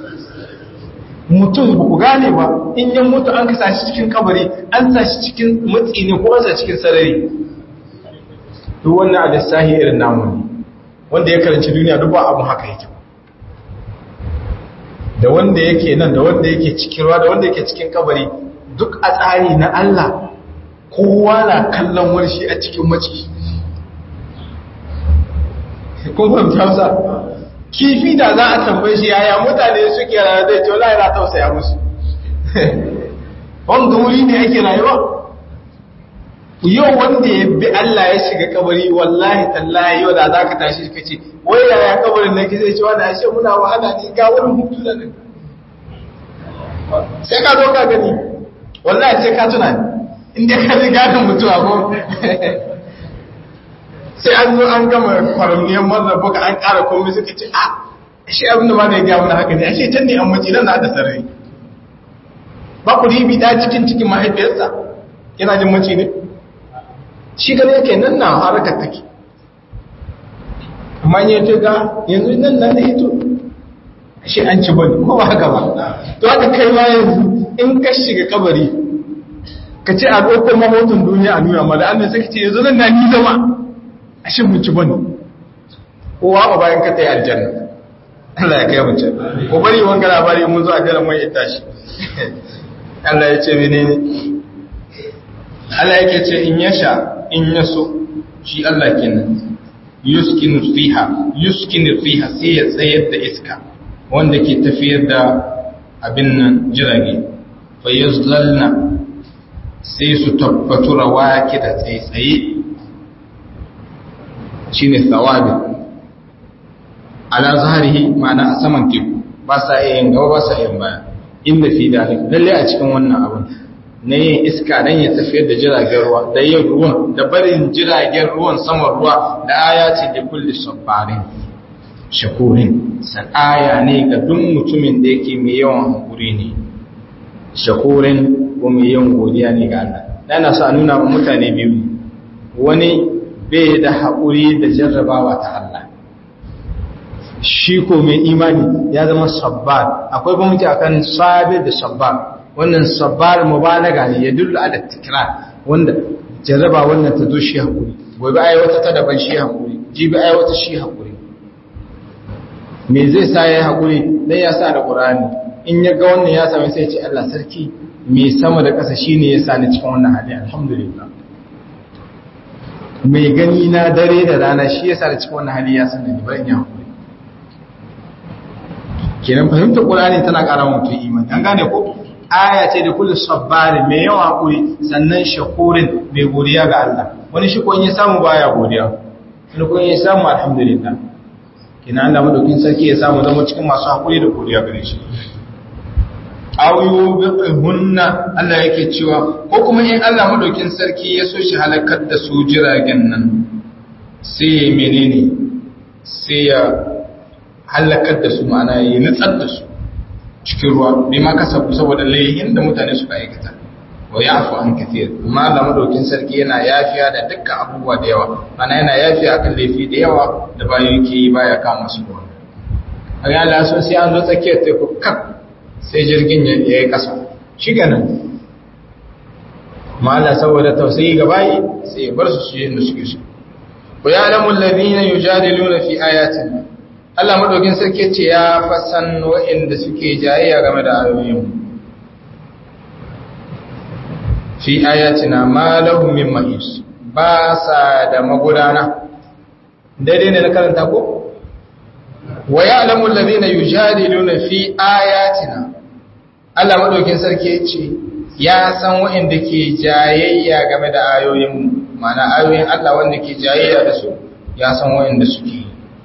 Speaker 2: mutum ba ku gane ba in yan mutu an kasa shi cikin kabari an sa shi cikin matsi ne ko an sa cikin sarari duk wannan a lissahi irin namu ne wanda ya karanci duniya duk ba abin haka yake da wanda yake nan da wanda yake cikin ruwa da wanda yake cikin kabari duk a tsari na Allah kowa na kallon warshi a cikin maci kun fahimta wasa kifi da za a tambaye shi yaya mutane suke rayuwa zai ce wallahi na tausaya musu wanda wuri ne yake rayuwa yau wanda ya bi Allah ya shiga kabari wallahi tallahi yau da za ka tashi ka ce wai yaya kabarin nan zai ce wani ashe muna wahala ne ga wurin hutu da nan sai ka zo ka gani wallahi sai ka tuna inda ka ji gadon mutuwa ko sai an zo an gama kwaramniyar marar buka an ƙara komai suka ce a shi abin da ma da ya gaya mana haka ne a shi can ne an mace nan na da sarari ba ku ribi da cikin cikin mahaifiyarsa yana jin mace ne shi gane yake nan na harakar take amma ya ce ga yanzu nan na da hito shi an ci bane ko ba haka ba to haka kai ma yanzu in ka shiga kabari ka ce a ɗaukar mahoton duniya a nuna mala annan sai ka ce yanzu nan na ni zama ashe mun ci bane kowa ba bayan ka ta yi aljanna Allah ya kai mu can ko bari wanga labari mun zo a garin mai ita shi Allah ya ce menene Allah yake ce in yasha in yaso shi Allah kenan yuskinu fiha yuskinu fiha sai ya tsayar da iska wanda ke tafiyar da abin nan jirage fa yuzlalna sai su tabbatu rawaki da tsaitsaye shine thawabi ala zaharihi ma'ana a saman teku ba sa yin gaba ba sa yin baya inda fi dalik lalle a cikin wannan abin na yin iska dan ya tafiyar da jiragen ruwa da yin ruwan da barin jiragen ruwan saman ruwa da aya ce da kulli sabbarin shakurin san aya ne ga duk mutumin da yake mai yawan hakuri ne shakurin ko mai yawan godiya ne ga Allah yana so a nuna wa mutane biyu wani bai da haƙuri da jarrabawa ta Allah shi ko mai imani ya zama sabbar akwai bambanci akan sabir da sabbar wannan sabbar mubalaga ne ya dullu ala tikrar wanda jarraba wannan ta zo shi haƙuri gobe ai wata ta daban shi haƙuri jibi ai wata shi haƙuri me zai sa ya haƙuri dan ya sa da Qur'ani in ya ga wannan ya same sai ya ce Allah sarki me sama da ƙasa shine ya sa ni cikin wannan hali alhamdulillah mai gani na dare da rana shi yasa da cikin wannan hali ya san da ni bayan ya hakuri kenan fahimtar qur'ani tana ƙara mutum imani an gane ko aya ce da kullu sabbari mai yawa hakuri sannan shakurin mai godiya ga Allah wani shi ko in ya samu baya godiya wani ko in ya samu alhamdulillah kenan Allah madaukin sarki ya samu zama cikin masu hakuri da godiya gare shi ayu hunna Allah yake cewa ko kuma in Allah madaukin sarki ya so shi halakar da su jiragen nan sai ya menene sai ya halakar da su ma'ana ya nutsar da su cikin ruwa bai ma kasabu saboda laihin da mutane suka aikata wa yafu an kathir amma Allah madaukin sarki yana yafiya da dukkan abubuwa da yawa mana yana yafiya akan laifi da yawa da bayan yake yi baya kama su ruwa a ga Allah so sai an zo tsakiyar teku kak sai jirgin ya yi ƙasa shi ganin ma'ala saboda tausayi ga bayi sai ya bar su su yi da suke su wa ya'lamu alladhina yujadiluna fi ayatina Allah madaukin sarki ce ya fasan wa'inda suke jayayya game da ayoyin fi ayatina ma lahum min mahis ba sa da magudana daidai ne na karanta ko wa ya'lamu alladhina yujadiluna fi ayatina Allah madaukin sarki ce ya san wa'inda ke jayayya game da ayoyin mana ayoyin Allah wanda ke jayayya da su ya san wa'inda suke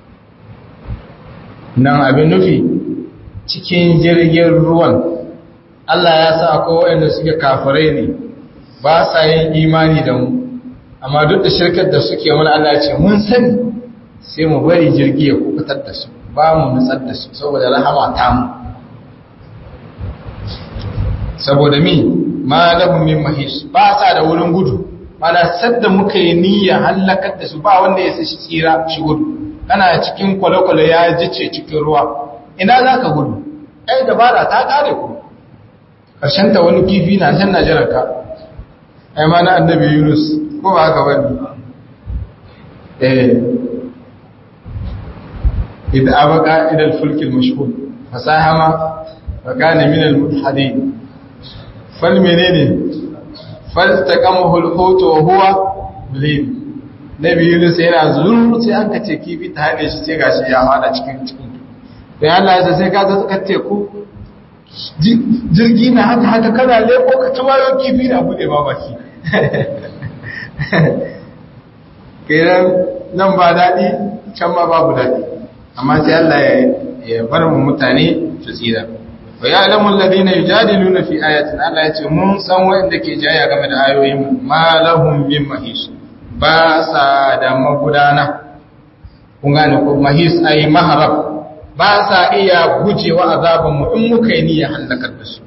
Speaker 2: nan abin nufi cikin jirgin ruwan Allah ya sa akwai wa'inda suke kafirai ne ba sa yin imani da mu amma duk da shirkar da suke wani Allah ya ce mun sani sai mu bari jirgi ya kubutar da su ba mu nutsar da su saboda rahama ta mu saboda mi ma lahum min mahis ba sa da wurin gudu mana sadda muka yi niyya halakar da su ba wanda ya sashi tsira shi gudu kana cikin kwale-kwale ya jice cikin ruwa ina za ka gudu ai dabara ta kare ku ta wani kifi na can najerar ka ai ma na annabi yunus ko ba haka wani eh idda abaka ila al-fulk al-mashhur fasahama wa kana min al-mutahadin fal menene fal taqamahu al-hut wa huwa mulim nabi yunus yana zuru sai an kace kifi ta hade shi sai gashi ya hada cikin cikin sai Allah ya sai ka ta ka teku jirgi na haka haka kana leko ka tawayo kifi na bude ba baki kiran nan ba daɗi can ma babu daɗi amma sai Allah ya bar mu mutane su tsira wa ya'lamu alladhina yujadiluna fi ayatin Allah ya ce mun san wanda ke jaya game da ayoyin ma lahum min mahis ba sa da magudana kun gane ko mahis ai maharab ba sa iya gujewa azaban mu in muka yi niyyar halakar da su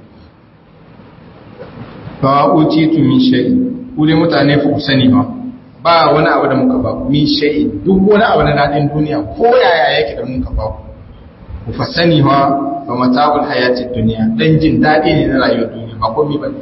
Speaker 2: fa utitu min shay ku dai mutane fa ku sani ba ba wani abu da muka ba min shay duk wani abu na dadin duniya ko yaya yake da muka ba ku fa sani ba ba mata'ul hayatid dunya dan jin dadi ne na rayuwar duniya ba komai ba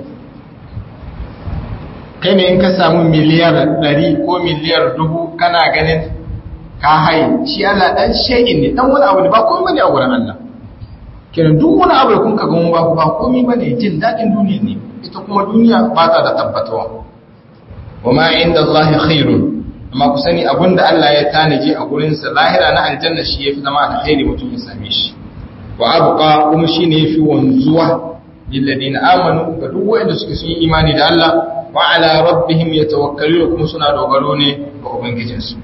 Speaker 2: kai ne in ka samu miliyar 100 ko miliyar dubu kana ganin ka haye shi Allah dan shay'in ne dan wani abu ne ba komai bane a gurin Allah kenan duk wani abu da kun ka ga mun ba ku ba komai bane jin dadin duniya ne ita kuma duniya ba ta da tabbatuwa wa ma inda Allah khairun amma ku sani abinda Allah ya tanaji a gurin sa lahira na aljanna shi yafi zama alkhairi mutum ya same shi wa abqa kuma shine yafi wanzuwa lil ladina amanu ga duk wanda suke sun yi imani da Allah wa ala rabbihim yatawakkalun kuma suna dogaro ne ga ubangijinsu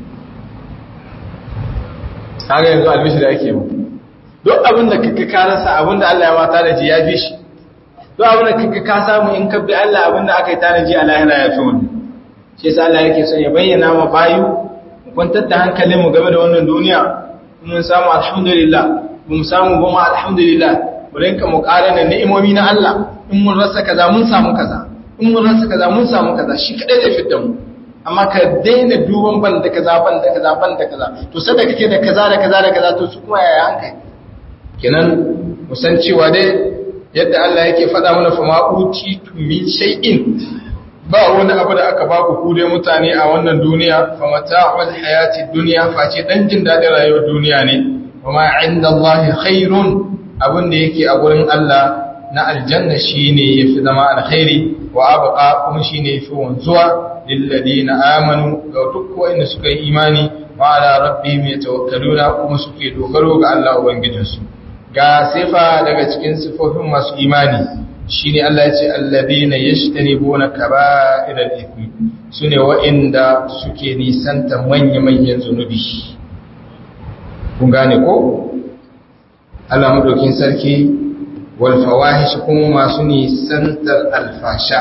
Speaker 2: kaga yanzu albishi da yake mu duk abin da kaka ka rasa abin da Allah ya ma tanaji ya fi shi duk abin da kaka ka samu in ka bi Allah abin da aka yi tanaji a lahira ya fi wani shi yasa Allah yake son ya bayyana ma bayu mu kwantar da hankalin mu game da wannan duniya mun samu alhamdulillah mun samu goma alhamdulillah mu rinka mu da ni'imomi na Allah in mun rasa kaza mun samu kaza in mun rasa kaza mun samu kaza shi kadai zai fitar mu amma ka daina duban ban da kaza ban da kaza ban da kaza to sanda kake da kaza da kaza da kaza to su kuma yaya hankali kenan mu san cewa dai yadda Allah yake faɗa mana fa ma uti min shay'in ba wani abu da aka baku ku dai mutane a wannan duniya fa mata'ul hayati dunya face dan jin dadin rayuwar duniya ne kuma inda Allah khairun abin da yake a gurin Allah na aljanna shine yafi zama alkhairi wa abqa kuma shine yafi wanzuwa lilladina amanu ga duk wanda suka yi imani wa ala rabbihim yatawakkaluna kuma suke dogaro ga Allah ubangijinsu ga sifa daga cikin sifofin masu imani shine Allah ya ce alladina yashtanibuna kaba'iral ithmi sune wa'inda suke nisanta manya-manyan zunubi kun gane ko Allah madaukin sarki wal fawahish kuma masu nisantar alfasha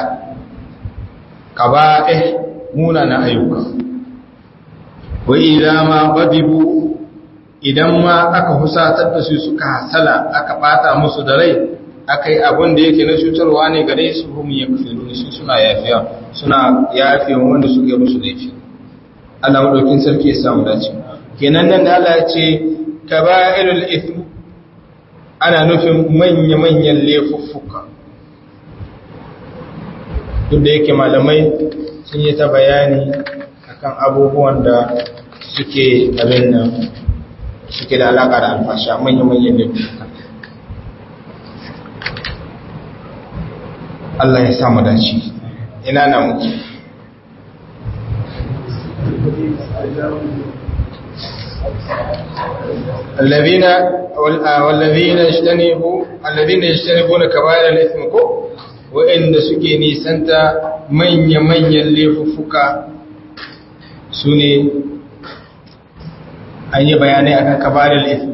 Speaker 2: kaba'ih munana ayyuka wa idza ma badibu idan ma aka husatar da su suka hasala aka bata musu da rai akai abin da yake na cutarwa ne gare su hum yakfirun su suna yafiya suna yafiya wanda suke musu laifi Allah madaukin sarki ya samu dace kenan nan da Allah ya ce kaba'irul ithm ana nufin manya-manyan laifuffuka duk da yake malamai sun yi ta bayani akan abubuwan da
Speaker 1: suke abin nan suke da alaƙa da alfasha manya-manyan laifuka Allah ya samu dace ina na muke الذين والذين اجتنبوا الذين يجتنبون كبائر الاثم كو وان suke nisanta manya-manyan laifuffuka sune an yi bayanai akan kabarar ism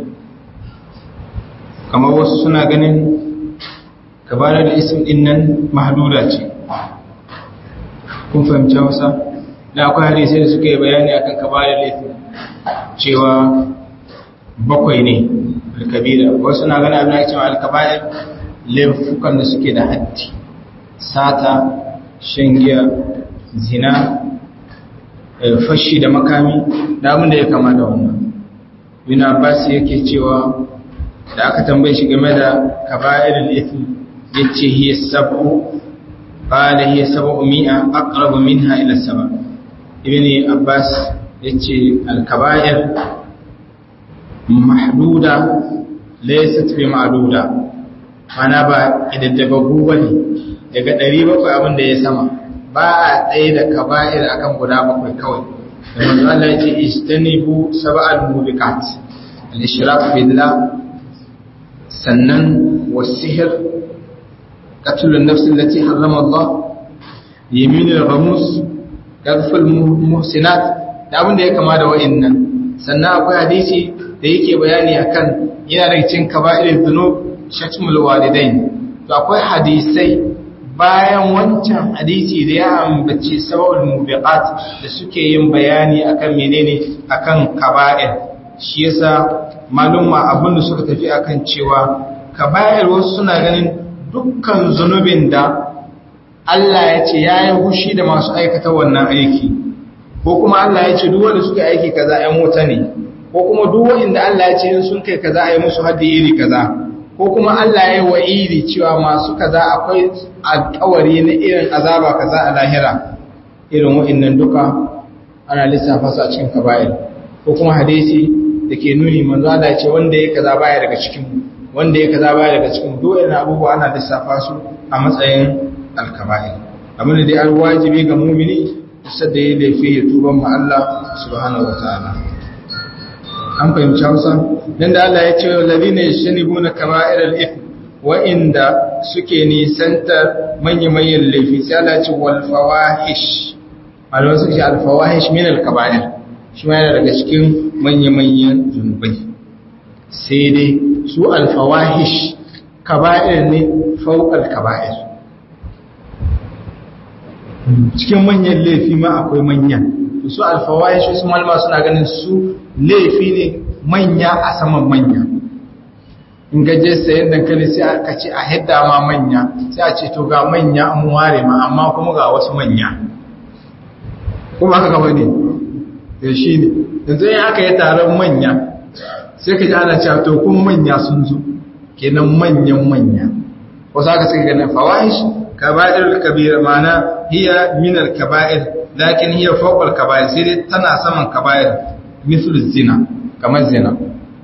Speaker 1: kamar wasu suna ganin kabarar ism din nan mahduda ce kun fahimci wasa da akwai hadisai da suka yi bayani akan kabarar ism cewa bakwai ne alkabira wasu na gani abin da cewa alkabair laifukan da suke da haddi sata shan giya zina fashi da makami da abin da ya kama da wannan bin abbas yake cewa da aka tambaye shi game da kaba'irul ithm yace hiya sab'u qala hiya sab'u mi'a aqrabu minha ila sab'a ibn abbas yace al-kaba'ir mahduda laysat bi ma'duda mana ba idaddagagu bane daga 700 abin da ya sama ba a tsaye da kaba'ir akan guda bakwai kawai da manzo Allah ya ce istanibu sab'al mubiqat al-ishrak billah sannan was-sihr qatl an-nafs allati harrama Allah yamin al-ghamus qadf al-muhsinat da abin da ya kama da wa'annan sannan akwai hadisi da yake bayani akan yana da cikin kaba'ir dhunub shatmul walidain to akwai hadisai bayan wancan hadisi da ya ambaci sababul mubiqat da suke yin bayani akan menene akan kaba'ir shi yasa malumma abin da suka tafi akan cewa kaba'ir wasu suna ganin dukkan zunubin da Allah ya ce yayi hushi da masu aikata wannan aiki ko kuma Allah ya ce duk wanda suka aiki kaza ai mota ne ko kuma duk wanda Allah ya ce in sun kai kaza ai musu haddi iri kaza ko kuma Allah ya yi wa'idi cewa masu kaza akwai alkawari na irin azaba kaza a lahira irin wa'innan duka ana lissafa su a cikin kaba'ir ko kuma hadisi da ke nuni manzo Allah ce wanda ya kaza baya daga cikin wanda ya kaza baya daga cikin duk irin abubuwa ana lissafa su a matsayin alkaba'ir abin da dai an wajibi ga mumini sai da ya laifi ya tuba ma Allah subhanahu wataala an fahimci hausa don da Allah ya ce lalina ya shi nibuna kama'irar if wa'inda suke nisantar manya-manyan laifi sai Allah ce walfawahish alawar suke alfawahish min alkaba'ir shi ma yana daga cikin manya-manyan zunubai sai dai su alfawahish kaba'ir ne fauƙar kaba'ir cikin manyan laifi ma akwai manyan su alfawahish su malama suna ganin su laifi ne manya a saman manya in gaje sayan dankali sai aka ce a hidda ma manya sai a ce to ga manya an ware ma amma kuma ga wasu manya kuma haka gaba ne da shi ne yanzu yin aka yi taron manya sai ka ji ana cewa to kuma manya sun zo kenan manyan manya wasu aka suka ganin fawahish kaba'ir kabira mana hiya minar kaba'ir lakin hiya fawqal kaba'ir sai dai tana saman kaba'ir mithlu zina kamar zina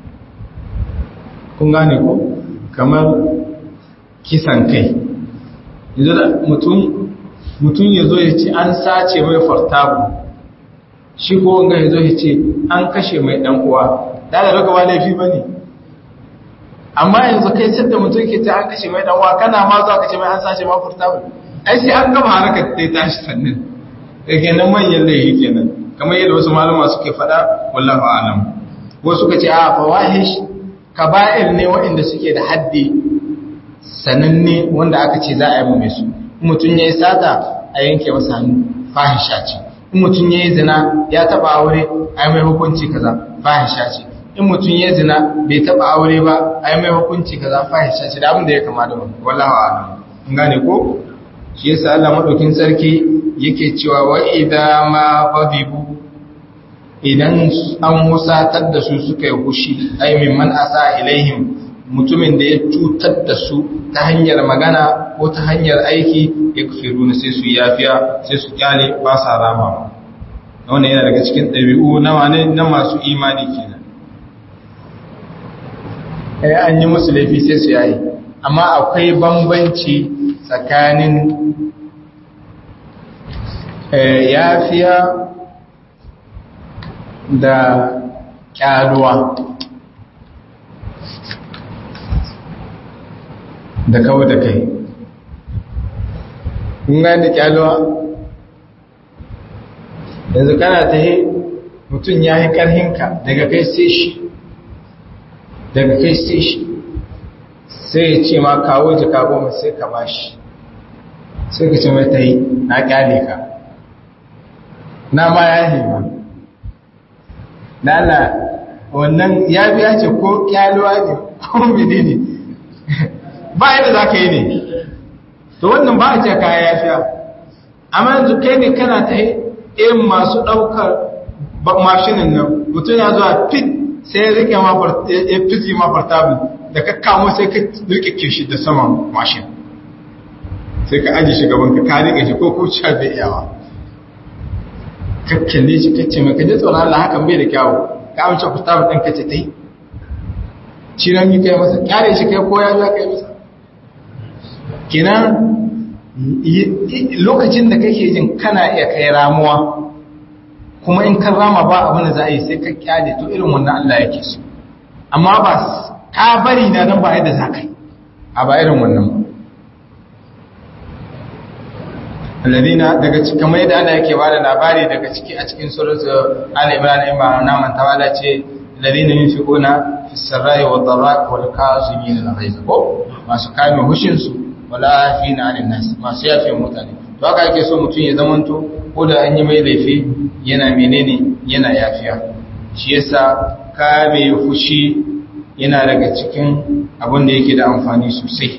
Speaker 1: kun gane ko kamar kisan kai yanzu da mutum mutum ya zo ya ce an sace mai fartabu shi ko wanga ya zo ya ce an kashe mai dan uwa da da baka ba laifi bane amma yanzu kai sai da mutum ke ta an kashe mai dan uwa kana ma za ka ce mai an sace ma fartabu ai sai an gama harkar ta tashi sannan da kenan manyan laifi kenan kamar yadda wasu malama suke faɗa wallahu alam wasu suka ce a fawahish kaba'ir ne waɗanda suke da haddi sananne wanda aka ce za a yi mai su in mutum ya yi sata a yanke masa hannu fahisha ce in mutum ya yi zina ya taɓa aure a yi mai hukunci kaza fahisha ce in mutum ya yi zina bai taɓa aure ba a yi mai hukunci kaza fahisha ce da abin da ya kama da wani wallahu alam in gane ko shi yasa Allah madaukin sarki yake cewa wa idza ma ghadibu idan an musatar da su suka yi hushi ai mimman asa ilaihim mutumin da ya cutar da su ta hanyar magana ko ta hanyar aiki ya kufiru na sai su yafiya sai su kyale ba sa rama wannan yana daga cikin ɗabi'u na wane na masu imani kenan eh an yi musu laifi sai su yayi amma akwai bambanci tsakanin yafiya da kyaluwa da kawo da kai kun gani kyaluwa yanzu kana ta yi mutum ya yi ƙarhinka daga kai sai shi daga kai sai shi sai ya ce ma kawo jika goma sai ka ba shi sai ka ce mai ta yi na kyale ka na ma ya yi ma na na wannan ya biya ce ko kyaluwa ne ko mene ne ba yadda za ka yi ne to wannan ba a ce kaya ya fiya amma yanzu kai ne kana ta yi irin masu ɗaukar mashinin nan mutum ya zuwa fit sai ya rike ya fiti ma portable da ka kamo sai ka rike shi da saman mashin sai ka aji shi gaban ka ka rike shi ko ko sha bai iyawa ka kalle shi kace mai kaje tsoron Allah hakan bai da kyawu ka amince portable ɗin kace tai ciran yi kai masa kyare shi kai ko ya za kai masa kenan lokacin da kake jin kana iya kai ramuwa kuma in kan rama ba abin da za a yi sai ka kyale to irin wannan Allah yake so amma ba ka bari na don ba yadda za ka yi a ba irin wannan ba alladina daga cikin kamar yadda Allah yake bada labari daga ciki a cikin suratul Ali Imran in ba na manta wala ce alladina yunfiquna fi sarra'i wa dharra'i wal kazimin al-ghayz ko masu kame hushin su wala afina 'anil nas masu yafe mutane to haka yake so mutum ya zamanto ko da an yi mai laifi yana menene yana yafiya shi yasa kame fushi yana daga cikin abin da yake da amfani sosai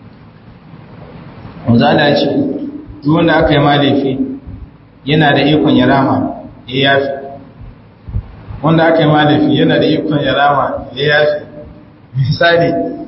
Speaker 1: wanzala ce duk wanda aka yi ma laifi yana da ikon ya rama ya yafi wanda aka yi ma laifi yana da ikon ya rama ya yafi misali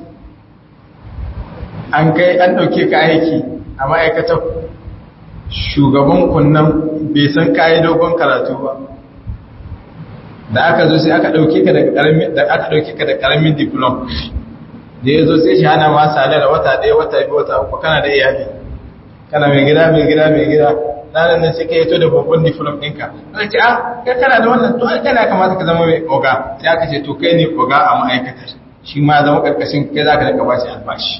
Speaker 1: an kai an ɗauke ka aiki a ma'aikatar shugaban kunnan bai san kayi dogon karatu ba da aka zo sai aka dauke ka da karamin da aka dauke ka da karamin diploma da yazo sai shi hana ma salar wata ɗaya wata biyu wata uku kana da iyali kana mai gida mai gida mai gida nan nan sai ka yato da babban diploma ɗinka aka ce ah kai kana da wannan to ai kana kamata ka zama mai oga sai aka ce to kai ne oga a ma'aikatar shi ma zama karkashin kai zaka da ka bashi albashi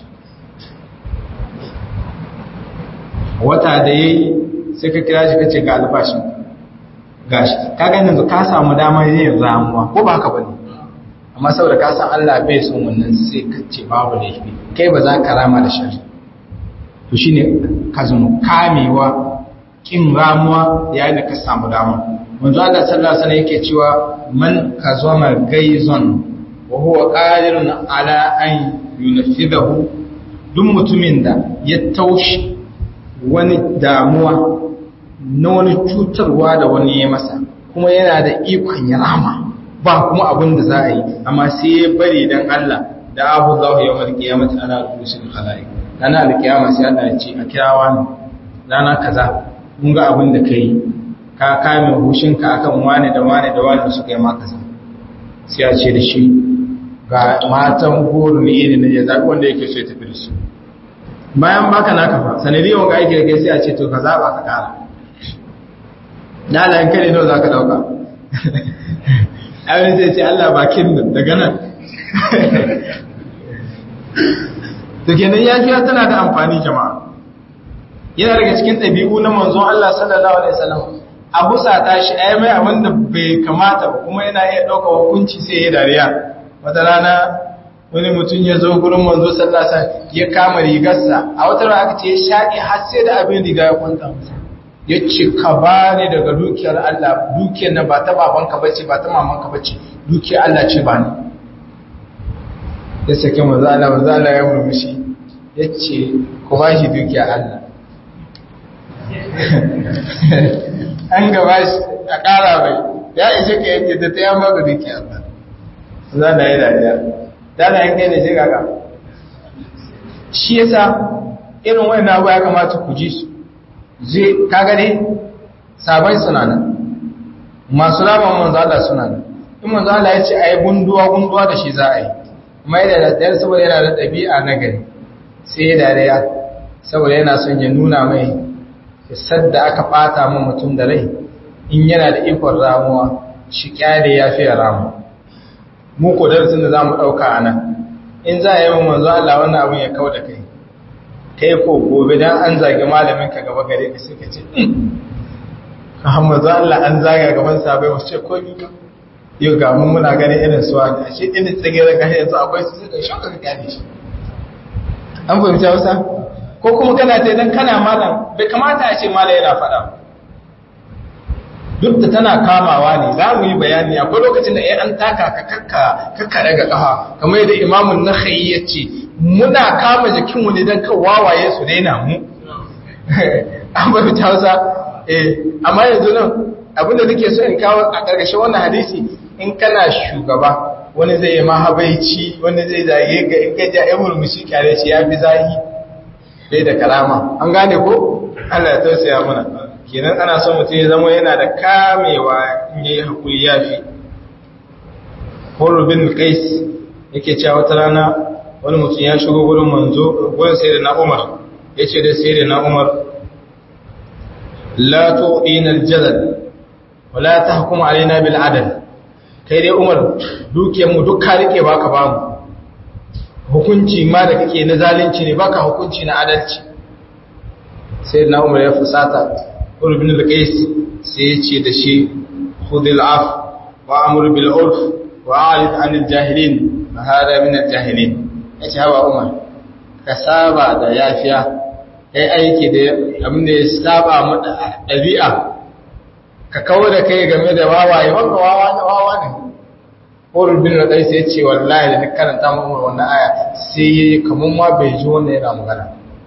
Speaker 1: wata da ya yi sai ka kira shi ka ce ga albashin gashi ka gani yanzu ka samu damar yin ramuwa ko ba ka ba ne amma saboda ka san Allah bai son wannan sai ka ce babu laifi kai ba za ka rama da shari to shine ka zama kamewa kin ramuwa yayin da ka samu dama manzo Allah sallallahu alaihi wasallam yake cewa man kazama gaizon wa huwa qadirun ala an yunfidahu duk mutumin da ya taushi wani damuwa na wani cutarwa da wani ya masa kuma yana da ikon ya rama ba kuma abin da za a yi amma sai ya bari don Allah da abu za ya wani kiyamata ana rusul khalaik rana alkiyama sai Allah ya ce a kirawa ne rana kaza mun ga abin da kai ka kame hushinka akan wane da wane da wane suka yi ma kaza sai a ce da shi ga matan goro ne irin da ya zaɓi wanda yake so ya tafi da su bayan baka naka fa sanadiyar wanga aiki da kai sai a ce to ka zaba ka kara dalayen kare nawa za ka dauka abin zai ce Allah bakin nan daga nan to kenan yafiya tana da amfani jama'a yana daga cikin ɗabi'u na manzon Allah sallallahu alaihi wasallam abu sata shi ai mai abin da bai kamata ba kuma yana iya ɗauka hukunci sai ya dariya wata rana wani mutum ya zo gurin manzo sallasa ya kama rigarsa a wata rana aka ce ya shaƙi har sai da abin riga ya kwanta masa ya ce ka ba ni daga dukiyar Allah dukiyar na ba ta babanka bace ba ta mamanka bace dukiyar Allah ce ba ni ya sake manzo Allah manzo Allah ya murmushi ya ce ku ba shi dukiyar Allah an gaba shi a ƙara bai ya ishe ka yake da ta yamma ga dukiyar Allah za da yi dariya dana yin kai ne sai kaka shi yasa irin wani abu ya kamata ku ji su zai kaga ne sabon suna nan masu rama manzo Allah suna nan in manzo Allah ya ce ayi gunduwa gunduwa da shi za a yi mai da daddare saboda yana da ɗabi'a na gari sai ya dariya saboda yana son ya nuna mai sadda aka ɓata min mutum da rai in yana da ikon ramuwa shi kyale ya fiye ramu mu ko darasin da za mu ɗauka a nan in za a yi min manzo Allah wannan abin ya kau da kai kai ko gobe dan an zagi malamin ka gaba gare ka sai ka ce Muhammadu Allah an zaga gaban sabai wasu ce ko ni yau ga mun muna ganin irin su wani a shi ɗin tsigirin gashi yanzu akwai su suka shaka ka gane shi an fahimci hausa ko kuma kana ta idan kana malam bai kamata a ce malam yana faɗa duk da tana kamawa ne za mu yi bayani akwai lokacin da ya an taka ka kakka daga ƙafa kamar yadda imamun na ya ce muna kama jikinmu ne don kan wawaye su daina mu an fahimci hausa eh amma yanzu nan abinda nake so in kawo a ƙarƙashin wannan hadisi in kana shugaba wani zai yi mahabaici wani zai zage ga in gaja ya murmushi kyare shi ya fi zahi bai da karama an gane ko Allah ya tausaya mana kenan ana son mutum ya zama yana da kamewa in yayi hakuri yafi Hurr bin Qais yake cewa wata rana wani mutum ya shigo gurin manzo gurin sayyidina Umar yace da sayyidina Umar la tu'ina al-jalal wala tahkum alaina bil adl kai dai Umar dukiyar mu duk ka rike baka ba mu hukunci ma da kake na zalunci ne baka hukunci na adalci sai na Umar ya fusata Umar bin al-Qais sai ya ce da shi khudil af wa amr bil urf wa a'rid anil jahilin fa hada min al-jahilin yace hawa Umar ka saba da yafiya kai aiki da abin da ya saba mu ɗabi'a ka kawo da kai game da wawaye wanda wawa ne wawa ne Horul bin Radai sai ya ce wallahi da duk karanta mu wannan aya sai yayi kaman ma bai ji wannan yana magana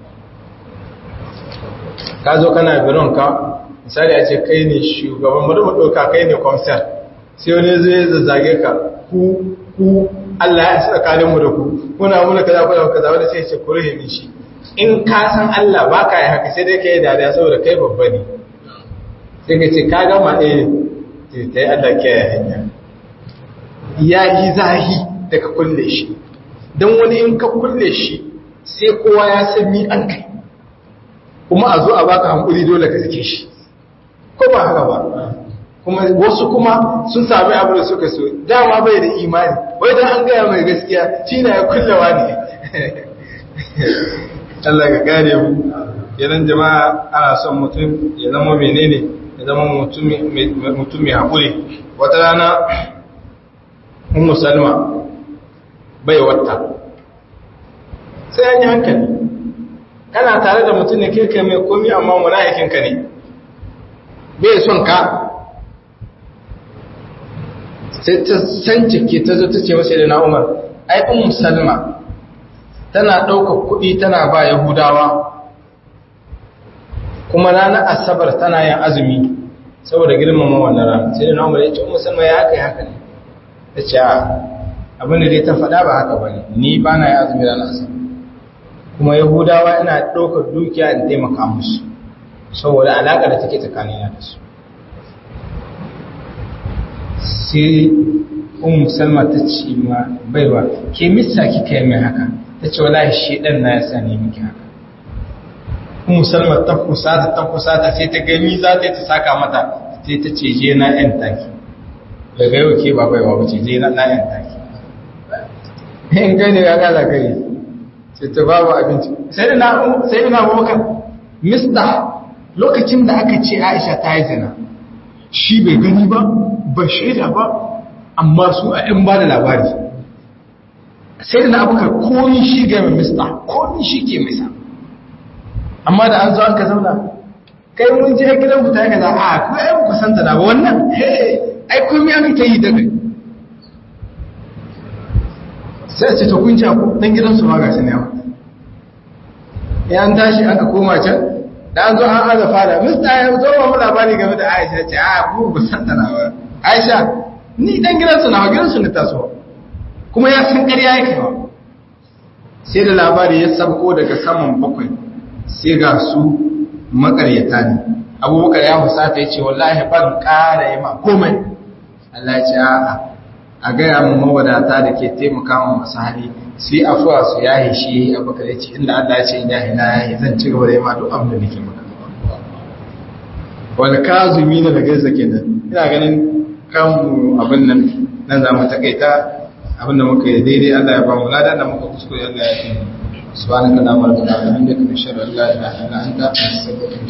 Speaker 1: ka zo kana biron ka misali a ce kai ne shugaban bari mu ɗauka kai ne kwamsar sai wani zai zazzage ka ku ku Allah ya sa tsakanin mu da ku kuna muna kaza kuna kaza wanda sai ya ce ku rahe shi in ka san Allah ba ka yi haka sai dai ka yi dariya saboda kai babba ne sai ka ce ka gama ɗaya ta yi Allah ke hanya ya yi zahi da ka kulle shi don wani in ka kulle shi sai kowa ya san ni an kai kuma a zo a baka hankuli dole ka zake shi ko ba haka ba kuma wasu kuma sun sami abu da suka so dama bai da imani wai dan an gaya mai gaskiya shi na ya kullewa ne Allah ka gane mu yanan jama'a ana son mutum ya zama menene ya zama mutum mai haƙuri wata rana ummu salma bai wata sai an yi hankali kana tare da mutum ne kirka mai komi amma munafikinka ne bai son ka sai ta san cike ta zo ta ce masa da na umar ai ummu salma tana ɗaukar kuɗi tana ba yahudawa kuma ranar asabar tana yin azumi saboda girmama wannan rana sai da na umar ya ce ummu salma ya haka ya haka ne ta ce abin da dai ta faɗa ba haka ba ne ni ba na yin azumi ranar asabar kuma yahudawa ina ɗaukar dukiya in taimaka musu saboda alaƙa da take tsakanina da su sai un salma ta ce ma baiwa ke misa kika yi mai haka ta ce wala shi ɗan na ya sa ne miki haka un salma ta kusata ta kusata sai ta gani za ta yi ta saka mata sai ta ce je na yan taki daga yau ke ba baiwa ba ce je na yan taki in gani ya gaza kai sai ta babu abinci sai ina sai ina maka mista lokacin da aka ce Aisha ta yi zina shi bai gani ba ba shaida ba amma su a ‘yan ba da labari sai da na abokar komi shi ga mai mista komi shi ke mai sa amma da an zo an ka zauna kai mun je gidan ku ta yi kaza a kuma ‘yan kusanta na ba wannan ai komi an ta yi daga sai ce ta kunca ku dan gidansu ma ga shi ne yawa ya an tashi aka koma can da an zo an aza fada mista ya zo ba mu labari game da aisha ce a ku kusanta na ba aisha ni dan gidansu na gidansu ne taso kuma ya san ƙarya yake ba sai da labari ya sabko daga saman bakwai sai ga su makaryata ne
Speaker 2: abubakar ya husata ya ce wallahi ban ƙara yi ma komai Allah ya ce a'a a gaya mu mawadata da ke taimaka ma masu hali sai afuwa su yahi shi abubakar ya ce inda Allah ya ce in yahi na yahi zan ci gaba da yi ma duk abin da nake maka wal kazumi na da gaisa kenan ina ganin kanmu abin nan nan za mu takaita abin da muka yi daidai Allah ya ba mu lada da muka kuskure Allah ya yi subhanaka allahumma wa bihamdika nashhadu an la ilaha illa anta astaghfiruka